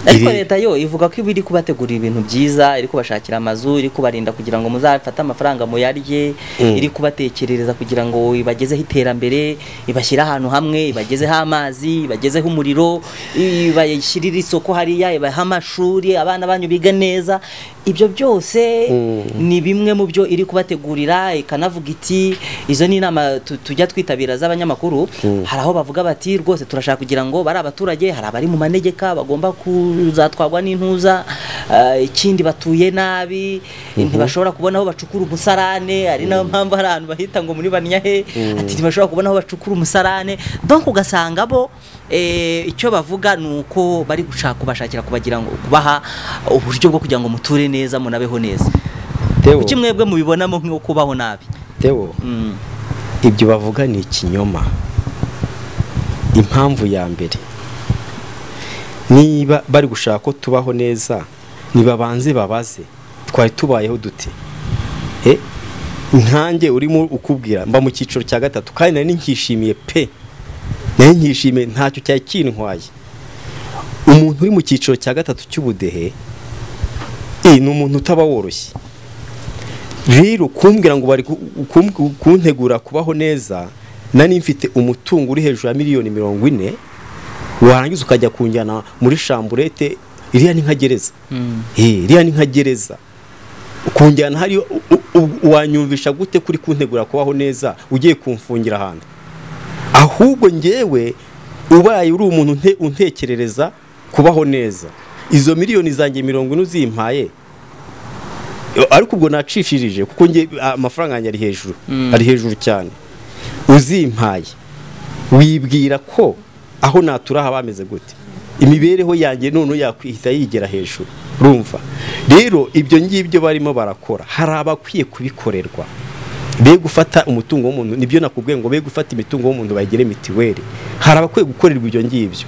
ariko Iri- leta yo ivuga ko iba iri kubategurira ibintu byiza iri kubashakira amazu iri kubarinda kugira ngo muzafate amafaranga muyarye Mm. iri kubatekerereza kugira ngo ibagezeho iterambere ibashyire ahantu hamwe ibagezeho amazi ibagezeho umuriro ibashyirire isoko hariya ibahe amashuri abana banyu biga neza ibyo byose ni bimwe mu byo iri kubategurira ikanavuga iti izo ni inama tu- tujya twitabira z'abanyamakuru hari aho bavuga bati rwose turashaka kugira ngo bari abaturage hari abari mu manegeka bagomba kuzatwarwa n'intuza eh, ikindi batuye nabi ntibashobora kubona aho bacukura umusarane ari nayo mpamvu hari ahantu bahita ngo muri banyahe ati ntibashobora kubona aho bacukura umusarane donc ugasanga bo eh, icyo bavuga ni uko bari gushaka kubashakira kubagira ngo kubaha uburyo bwo kugira ngo muture neza munabeho neza Teo, kuki mwebwe mubibonamo nk'uko kubaho nabi Teo, Mm. ibyo bavuga ni ikinyoma impamvu ya mbere niba bari gushaka ko tubaho neza nibabanze babaze twari tubayeho dute Eh, nkanjye urimo ukubwira mba mu cyiciro cya gatatu kandi nari nkishimiye pe nari nkishimiye ntacyo cyari kintwaye umuntu uri mu cyiciro cya gatatu cy'ubudehe eh, ni umuntu utaba woroshye rero kumbwira ngo bari ku- kum- kuntegura kubaho neza nari mfite umutungo uri hejuru ya miliyoni mirongo ine warangiza ukajya kunjyana muri shamburete iriya ni nka gereza Eh, iriya ni nka gereza kunjyana hariyo u- u- u- wanyumvisha gute kuri kuntegura kubaho neza ugiye kumfungira ahantu ahubwo njyewe ubaye uri umuntu unte- untekerereza kubaho neza izo miliyoni zanjye mirongo ine uzimpaye ariko ubwo nacishirije kuko nge amafaranga yanjye ari hejuru ari hejuru cyane uzimpaye wibwira ko aho natura haba hameze gute imibereho yanjye none yakwihita yigera hejuru urumva rero ibyo ngibyo barimo barakora hari abakwiye kubikorerwa be gufata umutungo w'umuntu nibyo nakubwiye ngo be gufata imitungo w'umuntu bayigire mitiweli hari abakwiye gukorerwa ibyo ngibyo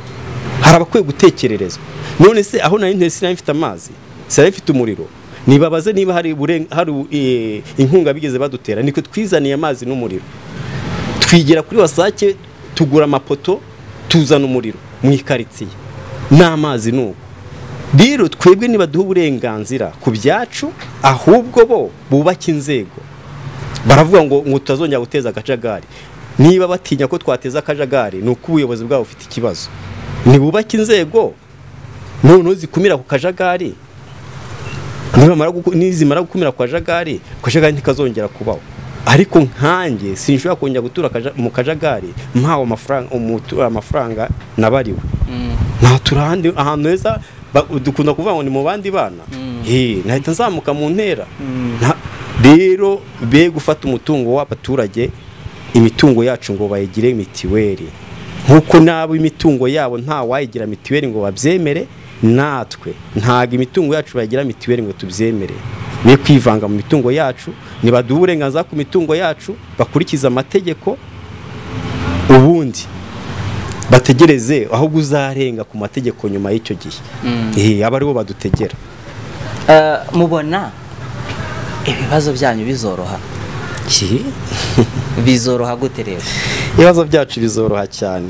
hari abakwiye gutekererezwa none se aho nari ntese sinari mfite amazi sinari mfite umuriro nibabaze niba hari, uburen- hari eh, inkunga bigeze badutera niko twizaniye amazi n'umuriro twigera kuri wasake tugura amapoto tuzana umuriro mu ikaritsiye n'amazi ni uko rero twebwe nibaduha uburenganzira ku byacu ahubwo bo bubake inzego baravuga ngo ngo tutazongera guteza akajagari niba batinya ko twateza akajagari ni uko ubuyobozi bwabo bufite ikibazo ntibubake inzego noneho zikumira ku kajagari nibamara guku- nizimara gukumira ku kajagari ku kajagari ntikazongera kubaho ariko nkanjye sinshobora kongera gutura akaja- mu kajagari mpawe amafaranga umutu- amafaranga nabariwe natura ahandi ahantu heza ba- dukunda kuvuga ngo ni mu bandi bana Eh, nahita nzamuka mu ntera Nta- rero be gufata umutungo w'abaturage imitungo yacu ngo bayigire mitiweli nk'uko n'abo imitungo yabo nta wayigira mitiweli ngo babyemere natwe ntabwo imitungo yacu bayigira mitiweli ngo tubyemere be kwivanga mu mitungo yacu nibaduha uburenganzira ku mitungo yacu bakurikize amategeko ubundi bategereze ahubwo uzarenga ku mategeko nyuma y'icyo gihe Eh, aba aribo badutegera Eh, mubona ibibazo byanyu bizoroha bizoroha gute rero ibibazo byacu bizoroha cyane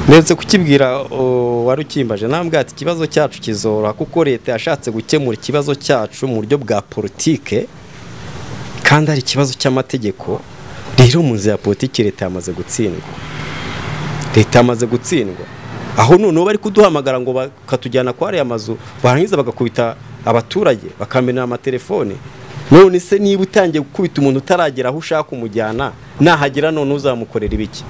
ndetse kukibwira uh, wari ukimbaje nambwira ati ikibazo cyacu kizoroha kuko leta yashatse gukemura ikibazo cyacu mu buryo bwa politike kandi ari ikibazo cy'amategeko rero mu nzira ya politiki leta yamaze gutsindwa leta yamaze gutsindwa aho noneho bari kuduhamagara ngo bakatujyana kwa ariya mazu barangiza bagakubita abaturage bakamenera amatelefone none se niba utangiye gukubita umuntu utaragera aho ushaka umujyana nahagera none uzamukorera ibiki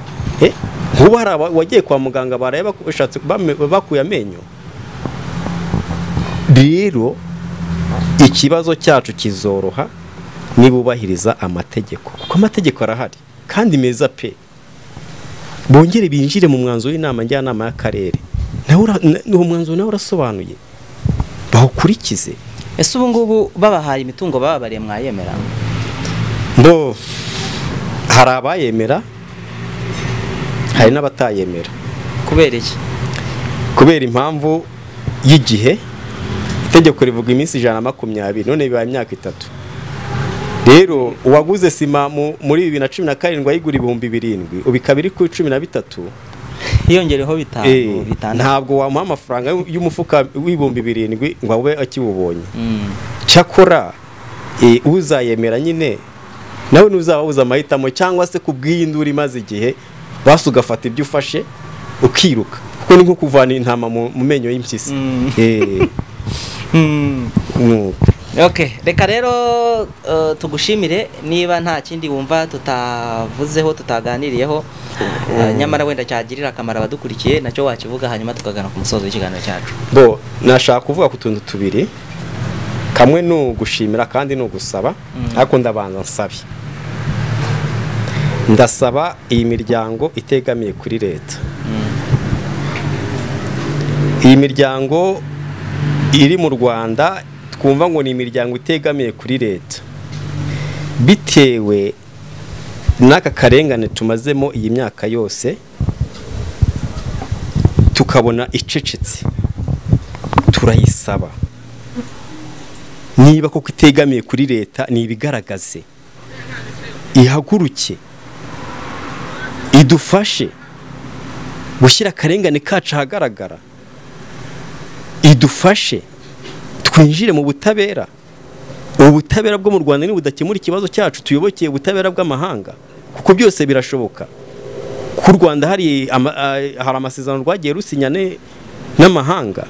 nkuba hari wagiye kwa muganga bareba bashatse bakuye amenyo rero ikibazo cyacu kizoroha nibubahiriza amategeko kuko amategeko arahari kandi meza pe bongere binjire mu mwanzuro w'inama njyanama y'akarere uwo mwanzuro nawe urasobanuye bawukurikize ese ubu ngubu babahaye imitungo bababariye mwayemera bo hari abayemera hari n'abatayemera kubera iki kubera impamvu y'igihe itegeko rivuga iminsi ijana na makumyabiri none bibaye imyaka itatu rero uwaguze sima muri bibiri na cumi na karindwi ayigura ibihumbi birindwi ubu ikaba iri kuri cumi na bitatu hiyongereho bitanu bitandatu ntabwo wamuha amafaranga y'umufuka w'ibihumbi birindwi ngo abe akiwubonye cyakora uzayemera nyine nawe ntuzaba wuze amahitamo cyangwa se ku bw'iyindura imaze igihe basi ugafata ibyo ufashe ukiruka kuko ni nko kuvana intama mu menyo y'impyisi reka rero tugushimire niba nta kindi wumva tutavuzeho tutaganiriyeho nyamara wenda cyagirira akamaro abadukurikiye nacyo wakivuga hanyuma tukagana ku musozo w'ikiganiro cyacu bo nashaka kuvuga ku tuntu tubiri kamwe ni ugushimira kandi ni ugusaba ariko ndabanza nsabe ndasaba iyi miryango itegamiye kuri leta iyi miryango iri mu rwanda twumva ngo ni imiryango itegamiye kuri leta bitewe n'aka karengane tumazemo iyi myaka yose tukabona icecetse turayisaba niba koko itegamiye kuri leta ni ibigaragaze ihaguruke idufashe gushyira akarengane kacu ahagaragara idufashe twinjire mu butabera ubutabera bwo mu rwanda ni budakemura ikibazo cyacu tuyobokeye ubutabera bw'amahanga kuko byose birashoboka ku rwanda hari amasezerano rwagiye rusinyane n'amahanga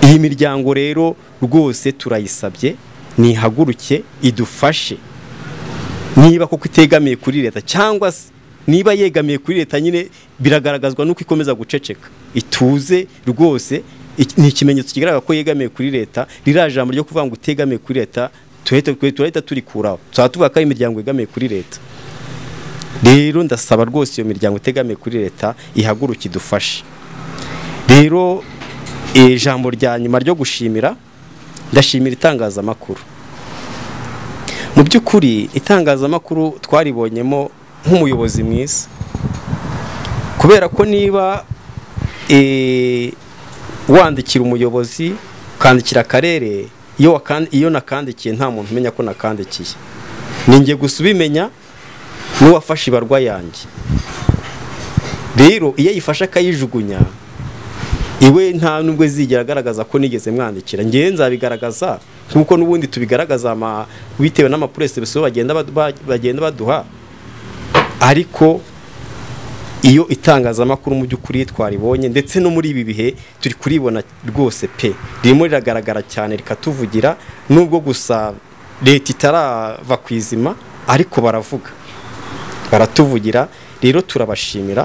iyi miryango rero rwose turayisabye nihaguruke idufashe niba koko itegamiye kuri leta cyangwa se niba yegamiye kuri leta nyine biragaragazwa nuko ikomeza guceceka ituze rwose ni ikimenyetso kigaragara ko yegamiye kuri leta ririya jambo ryo kuvuga ngo utegamiye kuri leta turahita turikuraho tuba tuvuga ko ari imiryango yegamiye kuri leta rero ndasaba rwose iyo miryango itegamiye kuri leta ihaguruke idufashe rero ijambo rya nyuma ryo gushimira ndashimira itangazamakuru mu by'ukuri itangazamakuru twaribonyemo nk'umuyobozi mwiza kubera ko niba wandikira umuyobozi ukandikira akarere iyo nakandikiye nta muntu umenya ko nakandikiye ninjye gusa ubimenya n'uwafashe ibarwa yanjye rero iyo ayifashe akayijugunya iwe nta nubwo zigera agaragaza ko nigeze mwandikira ngewe nzabigaragaza nk'uko n'ubundi tubigaragaza bitewe n'amapuresi bagenda baduha ariko iyo itangazamakuru mu by'ukuri twaribonye ndetse no muri ibi bihe turi kuribona rwose pe ririmo riragaragara cyane rikatuvugira nubwo gusa leta itarava ku izima ariko baravuga baratuvugira rero turabashimira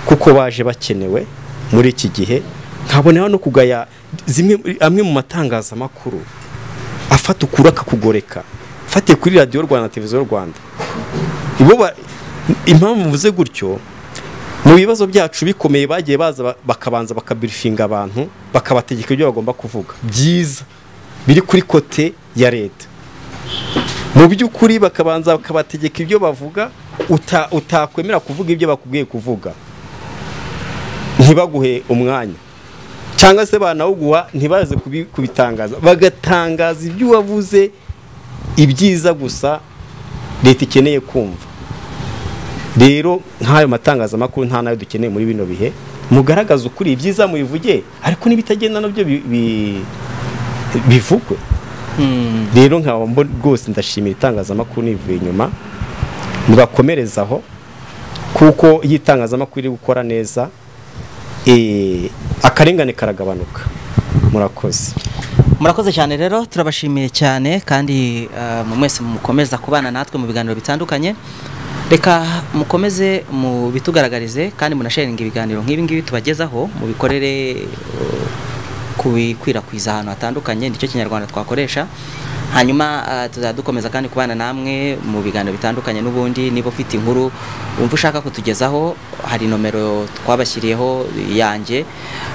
kuko baje bakenewe muri iki gihe nkaboneho no kugaya amwe mu matangazamakuru afata ukura akakugoreka fatiye kuri radiyo rwanda na televiziyo rwanda impamvu mvuze gutyo mu bibazo byacu bikomeye bagiye baza bakabanza bakabirifinga abantu bakabategeka ibyo bagomba kuvuga byiza biri kuri kote ya leta mu by'ukuri bakabanza bakabategeka ibyo bavuga utakwemera kuvuga ibyo bakubwiye kuvuga ntibaguhe umwanya cyangwa se banawuguha ntibaze kubitangaza bagatangaza ibyo wavuze ibyiza gusa leta ikeneye kumva rero nk'ayo matangazamakuru nta nayo dukeneye muri bino bihe mugaragaze ukuri ibyiza mubivuge ariko n'ibitagenda nabyo bi- bi- bivugwe rero nkaba mbo- rwose ndashimira itangazamakuru nivuye inyuma nibakomereza aho kuko iyo itangazamakuru iri gukora neza eh, akarengane karagabanuka murakoze murakoze cyane rero turabashimiye cyane kandi eh, mu mwese mukomeza kubana natwe mu biganiro bitandukanye reka mukomeze mubitugaragarize kandi munasharinge ibiganiro nk'ibi ngibi tubagezaho mubikorere eh, kubikwirakwiza ahantu hatandukanye nicyo kinyarwanda twakoresha hanyuma eh, tuzadukomeza kandi kubana namwe mu biganiro bitandukanye n'ubundi niba ufite inkuru wumva ushaka kutugezaho hari nomero twabashyiriyeho yanjye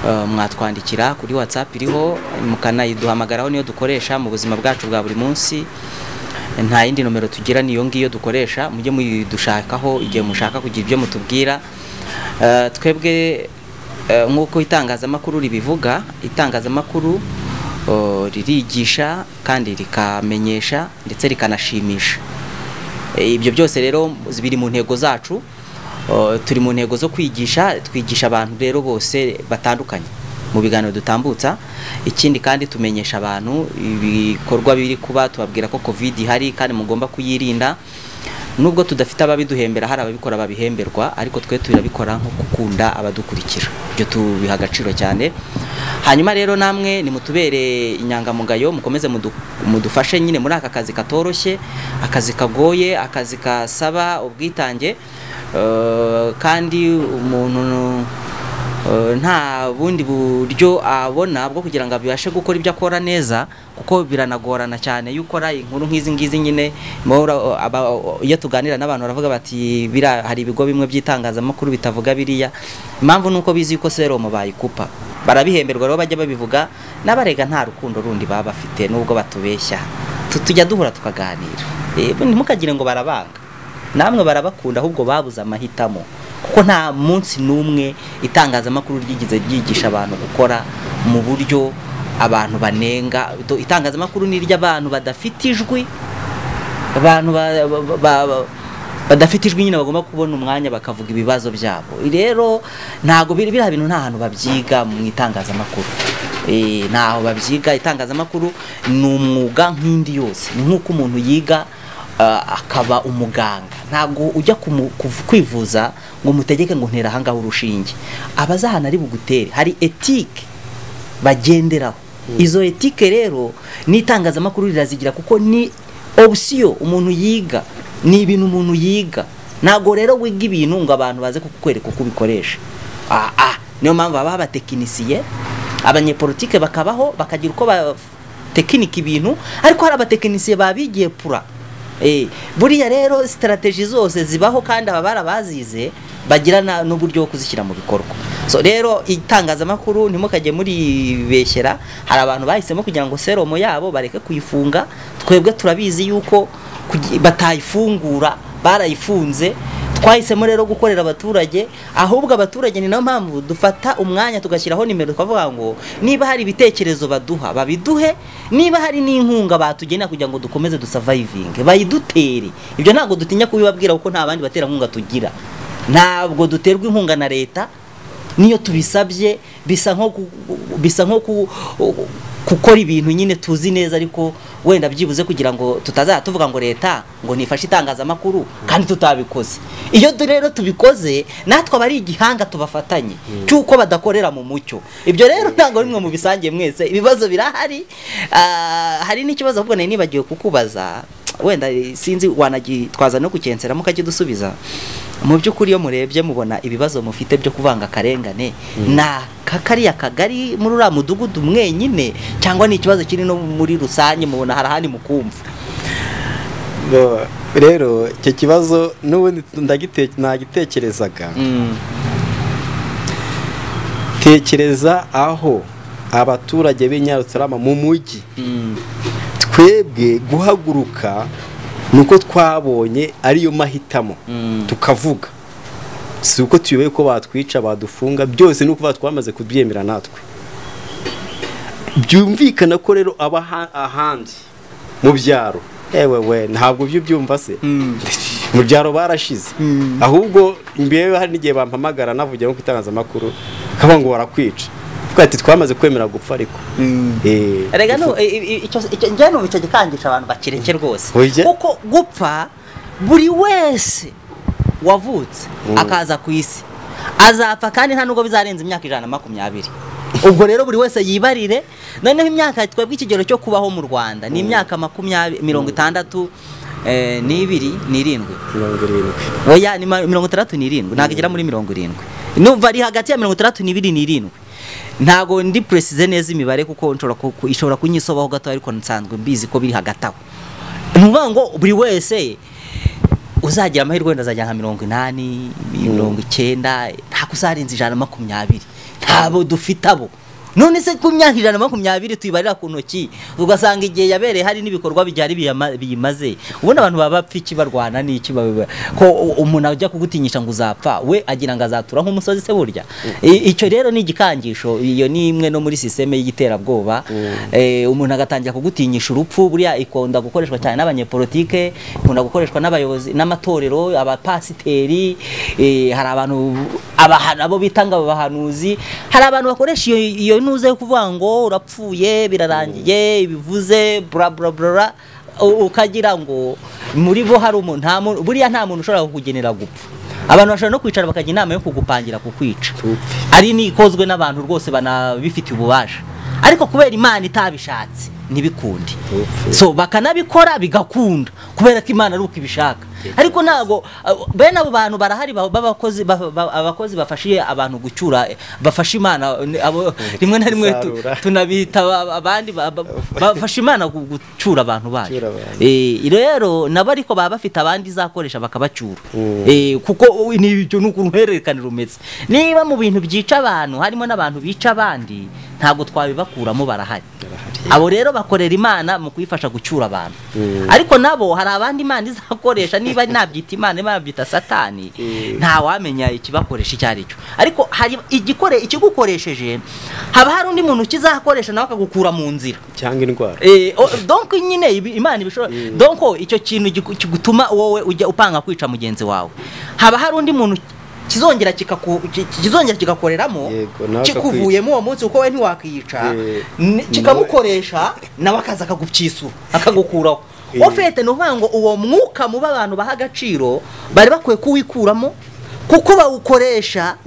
eh, mwatwandikira kuri whatsapp iriho mukanayiduhamagaraho niyo dukoresha mu buzima bwacu bwa buri munsi nta yindi nomero tugira niyo ngiyo dukoresha mujye muyidushakaho igihe mushaka kugira ibyo mutubwira Eh, twebwe eh, nk'uko itangazamakuru ribivuga itangazamakuru oh, ririgisha kandi rikamenyesha ndetse rikanashimisha Eh, ibyo byose rero biri mu ntego zacu Oh, turi mu ntego zo kwigisha twigisha abantu rero bose batandukanye mu biganiro dutambutsa ikindi kandi tumenyesha abantu ibikorwa biri kuba tubabwira ko covid ihari kandi mugomba kuyirinda nubwo tudafite ababiduhembera hari ababikora babihemberwa ariko twe turabikora nko gukunda abadukurikira ibyo tubiha agaciro cyane hanyuma rero namwe nimutubere inyangamugayo mukomeze mudu- mudufashe nyine muri aka kazi katoroshye akazi kagoye akazi kasaba ubwitange Eh, kandi umuntu eh, nta bundi buryo abona bwo kugira ngo abashe gukora ibyo akora neza kuko biranagorana cyane iyo ukora inkuru nk'izi ngizi nyine muhora, eh, aba- iyo tuganira n'abantu baravuga bati "Biriya- hari ibigo bimwe by'itangazamakuru bitavuga biriya impamvu ni uko bizi yuko seromo bayikupa barabihemberwa rero bajya babivuga n'abarega nta rukundo rundi baba bafite nubwo batubeshya Tu- tujya duhura tukaganira Eh, ntimukagire ngo barabanga namwe barabakunda ahubwo babuze amahitamo kuko nta munsi n'umwe itangazamakuru ryigeze ryigisha abantu gukora mu buryo abantu banenga Do- itangazamakuru ni iry'abantu badafite ijwi abantu ba- ba- ba- ba- badafite ijwi nyine bagomba kubona umwanya bakavuga ibibazo byabo rero ntago biri- biriya bintu nta hantu babyiga mu itangazamakuru Eh, ntaho babyiga itangazamakuru ni umwuga nk'indi yose ni nk'uko umuntu yiga Ah, akaba umuganga ntabwo ujya kumu- kuv- kwivuza ngo mutegeke ngo ntera ahangaha urushinge abazahana ari bugutere hari etike bagenderaho izo etike rero n'itangazamakuru rirazigira kuko ni opsiyo umuntu yiga ni ibintu umuntu yiga ntabwo rero wiga ibintu ngo abantu baze kukwereka uko ubikoresha Ah, ah, niyo mpamvu baba batekinisiye abanyepolitike bakabaho bakagira uko batekinika ibintu ariko hari abatekinisiye babigiye pura Eh, buriya rero sitarateji zose zibaho kandi aba barabazize bagira na- n'uburyo bwo kuzishyira mu bikorwa so rero itangazamakuru ntimukajye muribeshyera hari abantu bahisemo kugira ngo seromo yabo bareke kuyifunga twebwe turabizi yuko kugi- batayifungura barayifunze twahisemo rero gukorera abaturage ahubwo abaturage ni nayo mpamvu dufata umwanya tugashyiraho nimero tukavuga ngo niba hari ibitekerezo baduha babiduhe niba hari n'inkunga batugenera kugira ngo dukomeze dusavayivinge bayidutere ibyo ntabwo dutinya kubibabwira kuko nta bandi baterankunga tugira ntabwo duterwa inkunga na leta niyo tubisabye bisa nko ku- bisa nko ku- gukora ibintu nyine tuzi neza ariko wenda byibuze kugira ngo tutazajya tuvuga ngo leta ngo nifashe itangazamakuru kandi tutabikoze iyo du- rero tubikoze natwe abari igihanga tubafatanye cy'uko badakorera mu mucyo ibyo rero ntabwo ari mwe mubisangiye mwese ibibazo birahari Ah, hari n'ikibazo ahubwo nari nibagiwe kukubaza wenda eh, sinzi wanagitwaza no kukensera mukakidusubiza mu by'ukuri iyo murebye mubona ibibazo mufite byo kuvanga akarengane na ka- kariya kagari muri uriya mudugudu mwenyine cyangwa ni ikibazo kiri no muri rusange mubona hari ahandi mukumva Bo- rero icyo kibazo n'ubundi ndagite- nagitekerezaga tekereza aho abaturage b'i Nyarutarama mu mujyi twebwe guhaguruka nuko twabonye ariyo mahitamo tukavuga si uko tuyoboye ko batwica badufunga byose nuko batwamaze kubyemera natwe byumvikana ko rero aba aha- ahandi mu byaro yewe we ntabwo ibyo ubyumva se mu byaro barashize ahubwo mbere hari n'igihe bampamagara navugira nko ku itangazamakuru nkaba ngo barakwica twa ati twamaze kwemera gupfa ariko Eh, rega no ifu- njye numva icyo gikangisha abantu bakireke rwose Oye. kuko gupfa buri wese wavutse akaza ku isi azapfa kandi nta nubwo bizarenza imyaka ijana na makumyabiri ubwo rero buri wese yibarire noneho imyaka twebwe ikigero cyo kubaho mu rwanda ni imyaka makumyabiri mirongo itandatu eh, n'ibiri n'irindwi mirongo irindwi oya ni ma- mirongo itandatu n'irindwi ntabwo igera muri mirongo irindwi numva ari hagati ya mirongo itandatu n'ibiri n'irindwi ntabwo ndi puresize neza imibare kuko nshobora ku- ku- ishobora kunyisobaho gato ariko nsanzwe mbizi ko biri hagati aho ni ukuvuga ngo buri wese uzagira amahirwe wenda azajya nka mirongo inani mirongo icyenda ntabwo uzarenza ijana na makumyabiri ntabo dufite abo none se ku myaka ijana na makumyabiri tuyibarira ku ntoki ugasanga igihe yabereye hari n'ibikorwa byari biyama- biyimaze ubundi abantu baba bapfa iki barwana n'iki ba- ba- ko u- umuntu ajya kugutinyisha ngo uzapfa we agira ngo azatura nk'umusozi se burya I- icyo rero ni igikangisho iyo ni imwe no muri sisiteme y'iterabwoba Eh, umuntu agatangira kugutinyisha urupfu buriya ikunda gukoreshwa cyane n'abanyepolitike ikunda gukoreshwa n'abayobozi n'amatorero abapasiteri eh, hari abantu abahana bo bita ngo abahanuzi hari abantu bakoresha iyo iyo ntuze yo kuvuga ngo urapfuye birarangiye ibivuze bla bla bla u- ukagira ngo muri bo hari umuntu nta muntu buriya nta muntu ushobora kukugenera gupfa abantu bashobora no kwicara bakajya inama yo kugupangira kukwica Tupfe. ari n'ikozwe n'abantu rwose banabifitiye ububasha ariko kubera imana itabishatse ntibikunde Tupfe. so bakanabikora bigakunda kubera ko imana ari uko ibishaka ariko ntabwo abo- bene abo bantu barahari ba- b'abakozi ba- ba- abakozi bafashiye abantu gucyura eh, bafasha imana eh, abo- rimwe na rimwe tu- Gusarura. tunabita aba- abandi ba- ba- bafasha imana gu- gucyura abantu bayo Gucyura abantu. Eh, rero nabo ariko baba bafite abandi izakoresha bakabacyura Mm. Eh, kuko ni ibyo ni uruhererekane rumeze niba mu bintu byica abantu harimo n'abantu bica abandi ntabwo twabibakuramo barahari abo rero bakorera imana mu kuyifasha gucyura abantu Mm. ariko nabo hari abandi imana izakoresha niba nabyita imana niba nabyita satani Mm. ntawamenya ikibakoresha icyo ari cyo ariko hari igikore ikigukoresheje haba hari undi muntu ukizakoresha nawe akagukura mu nzira cyangwa indwara Eh, o- donc nyine ibi- imana ibishobora donc icyo kintu giku- kigutuma wowe ujya upanga kwica mugenzi wawe haba hari undi muntu kizongera kikaku- ki- kizongera kigakoreramo Yego, nawe kikuvuyemo uwo munsi kuko we ntiwakwica Eh, ni- kikamukoresha nawe akaza akagucyisura akagukuraho Eh. ofete ni ukuvuga ngo uwo mwuka muba abantu baha agaciro bari bakwiye kuwikuramo kuko bawukoresha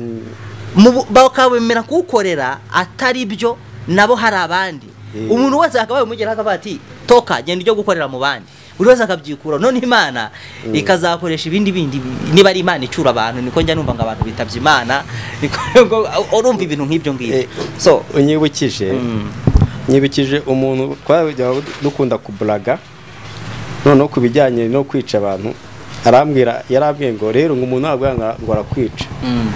mu bu- bakabemera kuwukorera atari byo nabo hari abandi Eh. umuntu wese akabaye umugeraho akavuga ati toka genda ujye gukorera mu bandi buri wese akabyikura none imana ikazakoresha ibindi bindi bi- niba ari imana icyura abantu niko njya numva ngo abantu bitabye imana niko ngo- urumva ibintu nk'ibyo ngibyo Eh, so unyibukije nyibukije umuntu twajya dukunda kuburaga noneho ku bijyanye no kwica abantu arambwira yarambwiye ngo rero ngo umuntu ntabwo yanga- ngo arakwica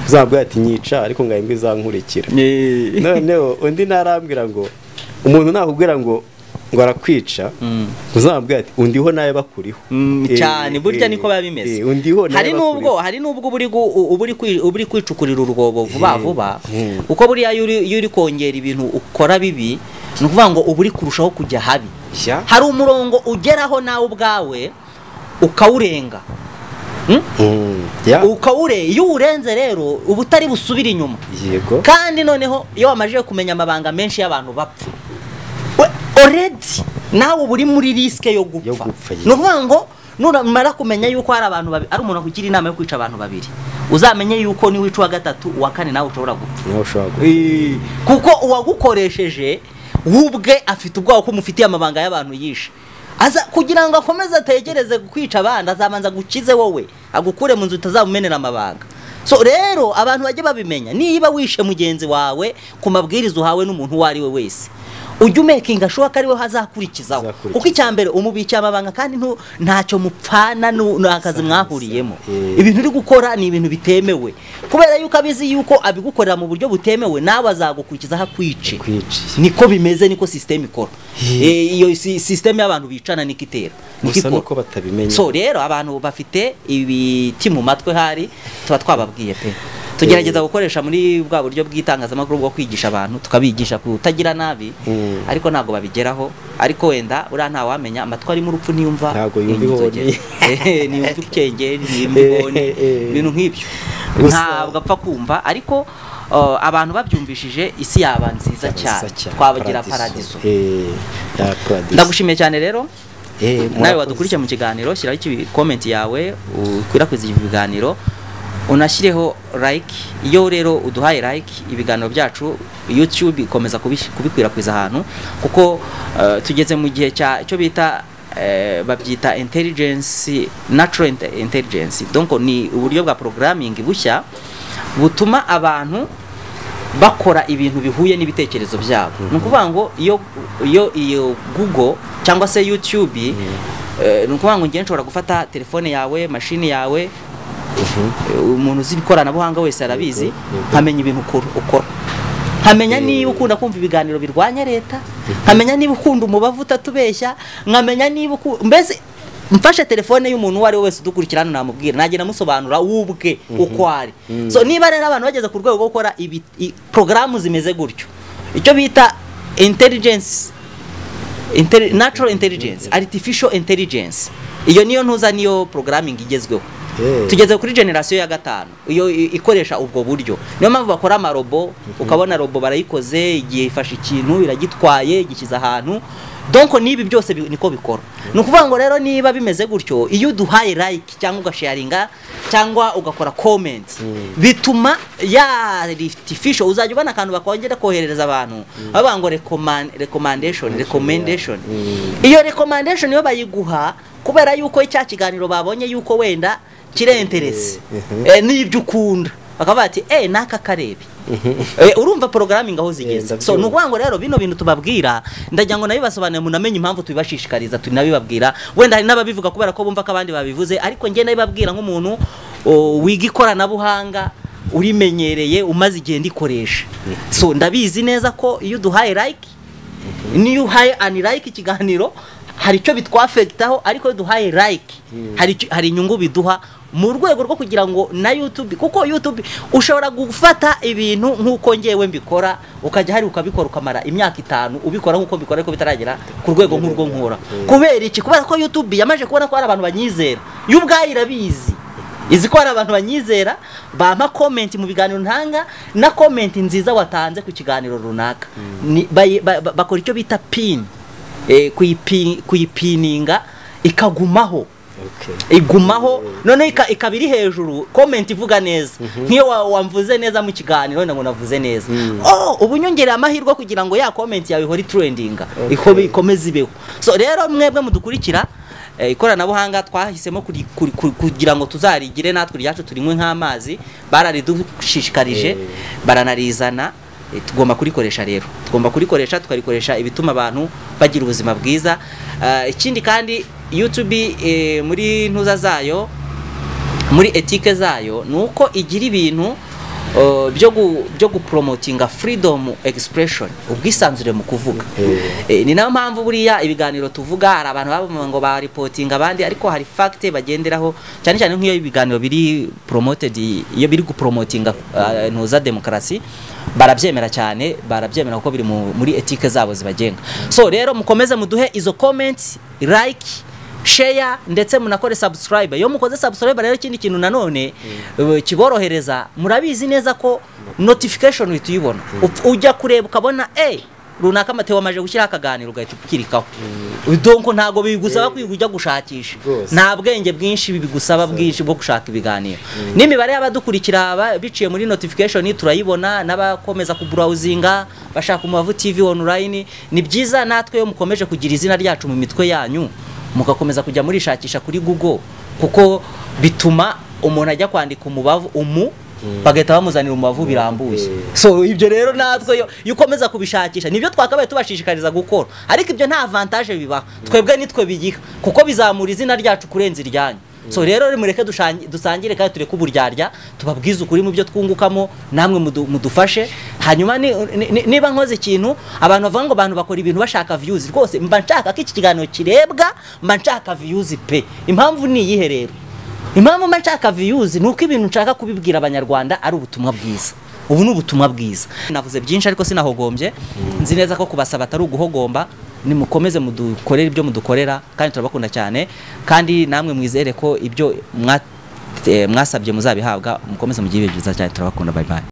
uzamubwira ati nyica ariko ngo imbwa izankurikira noneho undi narambwira ngo umuntu nakubwira ngo ngo arakwica uzamubwira ati undiho nawe bakuriho Mm, Eh, cyane burya eh, niko biba eh, bimeze undiho nawe hari nubwo bakuriho. hari nubwo uburi gu- u- uburi kwi- uburi kwicukurira urwobo vuba Eh, vuba eh. kuko buriya iyo uri- iyo uri kongera ibintu ukora bibi ni ukuvuga ngo uburi kurushaho kujya habi Ya. hari umurongo ugeraho nawe ubwawe ukawurenga Mm, ya, ukawure iyo uwurenze rero uba utari busubire inyuma yego kandi noneho iyo wamajije kumenya amabanga menshi y'abantu bapfa we- already nawe uba uri muri risike yo Yo gupfa gupfa, ni ukuvuga ngo nuramara kumenya yuko hari abantu babiri ari umuntu ugira inama yo kwica abantu babiri uzamenye yuko niwica uwa gatatu uwa kane nawe ushobora gupfa nawe ushobora gupfa. kuko uwagukoresheje we ubwe afite ubwoba ko umufitiye amabanga y'abantu yishe aza kugira ngo akomeze ategereze kwica abandi azabanza agukize wowe agukure mu nzu utazamumenera amabanga so rero abantu bajye babimenya niba wishe mugenzi wawe ku mabwiriza uhawe n'umuntu uwo ari we wese ujye umekinga ashoboka ariwe hazakurikizaho Azakurikiza. kuko icya mbere umubikiye amabanga kandi ntu- ntacyo mupfana nu- ni akazi mwahuriyemo Eh. ibintu uri gukora ni ibintu bitemewe kubera yuko abizi yuko abigukorera mu buryo butemewe nawe azagukurikizaho akwice Akwiciye. niko bimeze niko sisiteme ikora Eh, iyo si- sisiteme y'abantu bicana niko itera niko gusa ikora. nuko batabimenya so rero abantu bafite ibiti mu matwi hari tuba twababwiye pe tugerageza gukoresha muri bwa buryo bw'itangazamakuru bwo kwigisha abantu tukabigisha kutagira nabi Mm. ariko ntabwo babigeraho ariko wenda uriya ntawamenya amatwi arimo urupfu niyumva Ntabwo yumva inzogera. ihoni. Eh, niyumva ukenge niyumva ihoni Eh, eh, eh. ibintu nk'ibyo Gusa- ntabwo apfa kumva ariko uh, abantu babyumvishije isi yaba nziza cyane twabagira paradiso Eh, ya paradiso. ndagushimiye cyane rero Eh, nawe murakoze. wadukurikiye mu kiganiro shyiraho iki- komenti yawe ukwirakwize ibi biganiro unashyireho like iyo rero uduhaye like ibiganiro byacu youtube ikomeza kubish- kubikwirakwiza ahantu kuko eh, tugeze mu gihe cya cyo bita eh, babyita intelligence natural inte- intelligence donc ni uburyo bwa programming bushya butuma abantu bakora ibintu bihuye n'ibitekerezo byabo ni ukuvuga ngo iyo iyo iyo google cyangwa se youtube eh, ni ukuvuga ngo ngewe nshobora gufata telefone yawe mashini yawe eh, umuntu uzi ikoranabuhanga wese arabizi yego. nkamenya ibintu ukora- ukora nkamenya niba ukunda kumva ibiganiro birwanya leta nkamenya niba ukunda umubavu utatubeshya nkamenya niba uku- mbese mfashe telefone y'umuntu uwo ari we wese udukurikira hano namubwira najya namusobanura wubwe uko ari so niba rero abantu bageze ku rwego rwo gukora ibi i- porogaramu zimeze gutyo icyo bita intelligence Intelli- natural intelligence artificial intelligence iyo niyo ntuza niyo programming igezweho Yeah. tugeze kuri generasiyo ya gatanu iyo i- ikoresha ubwo buryo niyo mpamvu bakora amarobo ukabona robo barayikoze igihe ifashe ikintu iragitwaye igishyize ahantu donc n'ibi byose bi- niko bikora ni ukuvuga ngo rero niba bimeze gutyo iyo uduhaye like cyangwa ugasharinga cyangwa ugakora comment bituma ya artificial uzajya ubona akantu bakongera koherereza abantu bavuga ngo recommand- recommendation recommendation iyo recommendation iyo bayiguha kubera yuko cya kiganiro babonye yuko wenda kirenterese Eh, n'ibyo ukunda bakaba bati eh naka karebe Eh, urumva programming aho zigeze ndabyumva. so ni ukuvuga ngo rero bino bintu tubabwira ndagira ngo nabibasobanurire munamenye impamvu tubibashishikariza tunabibabwira wenda hari n'ababivuga kubera ko bumva ko abandi babivuze ariko njye nabibabwira nk'umuntu o, wiga ikoranabuhanga urimenyereye umaze igihe ndikoresha so ndabizi neza ko iyo uduhaye like niyo uhaye unlike ikiganiro hari icyo bitwafekitaho ariko iyo duhaye like hari icyo- hari inyungu biduha mu rwego rwo kugira ngo na YouTube kuko YouTube ushobora gufata ibintu nk'uko ngewe mbikora ukajya hari ukabikora ukamara imyaka itanu ubikora nk'uko mbikora ariko bitaragera ku rwego nk'urwo nkora kubera iki kubera ko YouTube yamaze kubona ko hari abantu banyizera yo ubwayo irabizi izi ko hari abantu banyizera bampa comment mu biganiro ntanga na comment nziza watanze ku kiganiro runaka Ni- bayi- ba- ba- bakora icyo bita pin eh, kuyipi- kuyipininga ikagumaho Okay. igumaho noneho ika- ikaba iri hejuru comment ivuga neza nk'iyo wa- wamvuze neza mu kiganiro wenda ngo navuze neza oh ubu nyongereye amahirwe kugira ngo ya comment yawe ihore trendinga ikobe ikomeze ibeho so rero mwebwe mudukurikira eh, ikoranabuhanga twahisemo kuri- kuri- kuri- kugira ngo tuzarigire natwe ryacu turinywe nk'amazi bararidushishikaje baranarizana eh, tugomba kurikoresha rero tugomba kurikoresha tukarikoresha ibituma abantu bagira ubuzima bwiza Ah, ikindi kandi youtube eh, muri ntuza zayo muri etike zayo ni uko igira ibintu uh, byo gu- byo gupromotinga freedom expression ubwisanzure mu kuvuga Eh, ni nayo mpamvu buriya ibiganiro tuvuga hari abantu bavuga ngo baripotinga abandi ariko hari fact bagenderaho cyane cyane nk'iyo ibiganiro biri promoted iyo biri gupromotinga uh, ntuza demokarasi barabyemera cyane barabyemera kuko biri mu- muri etike zabo zibagenga so rero mukomeze muduhe izo comments like share ndetse munakore subscribe iyo mukoze subscribe rero ikindi kintu nanone eh, kiborohereza murabizi neza ko notification uhita uyibona Upf- ujya kureba ukabona eh runaka Mateo amaje gushyiraho akaganiro ugahita ukirikaho donko ntabwo bigusaba kwiga ujya gushakisha Rwose. nta bwenge bwinshi bigusaba bwinshi bwo gushaka ibiganiro n'imibare y'abadukurikira ba- biciye muri notification turayibona n'abakomeza kuburawuzinga bashaka umubavu tv online ni byiza natwe iyo mukomeje kugira izina ryacu mu mitwe yanyu mugakomeza kujya murishakisha kuri google kuko bituma umuntu ajya kwandika umubavu umu bagahita bamuzanira umubavu birambuye eh. so ibyo rero natwe yo- iyo ukomeza kubishakisha nibyo twakabaye tubashishikariza gukora ariko ibyo nta avantage bibaha twebwe nitwe bigiha kuko bizamura izina ryacu kurenza iryanyu so rero mureke dushangi- dusangire kandi tureke uburyarya tubabwize ukuri mu byo twungukamo namwe mudu- mudufashe hanyuma ni- ni- ni- niba nkoze ikintu abantu bavuga ngo abantu bakora ibintu bashaka views rwose mba nshaka ko iki kiganiro kirebwa mba nshaka views pe impamvu ni iyihe rero impamvu mba nshaka viyuzi ni uko ibintu nshaka kubibwira abanyarwanda ari ubutumwa bwiza ubu ni ubutumwa bwiza navuze byinshi ariko sinahogombye nzi neza ko kubasaba atari uguhogomba nimukomeze mudukorere ibyo mudukorera kandi turabakunda cyane kandi namwe mwizere ko ibyo mwa- eh, mwasabye muzabihabwa mukomeze mugire ibihe byiza cyane turabakunda bye bye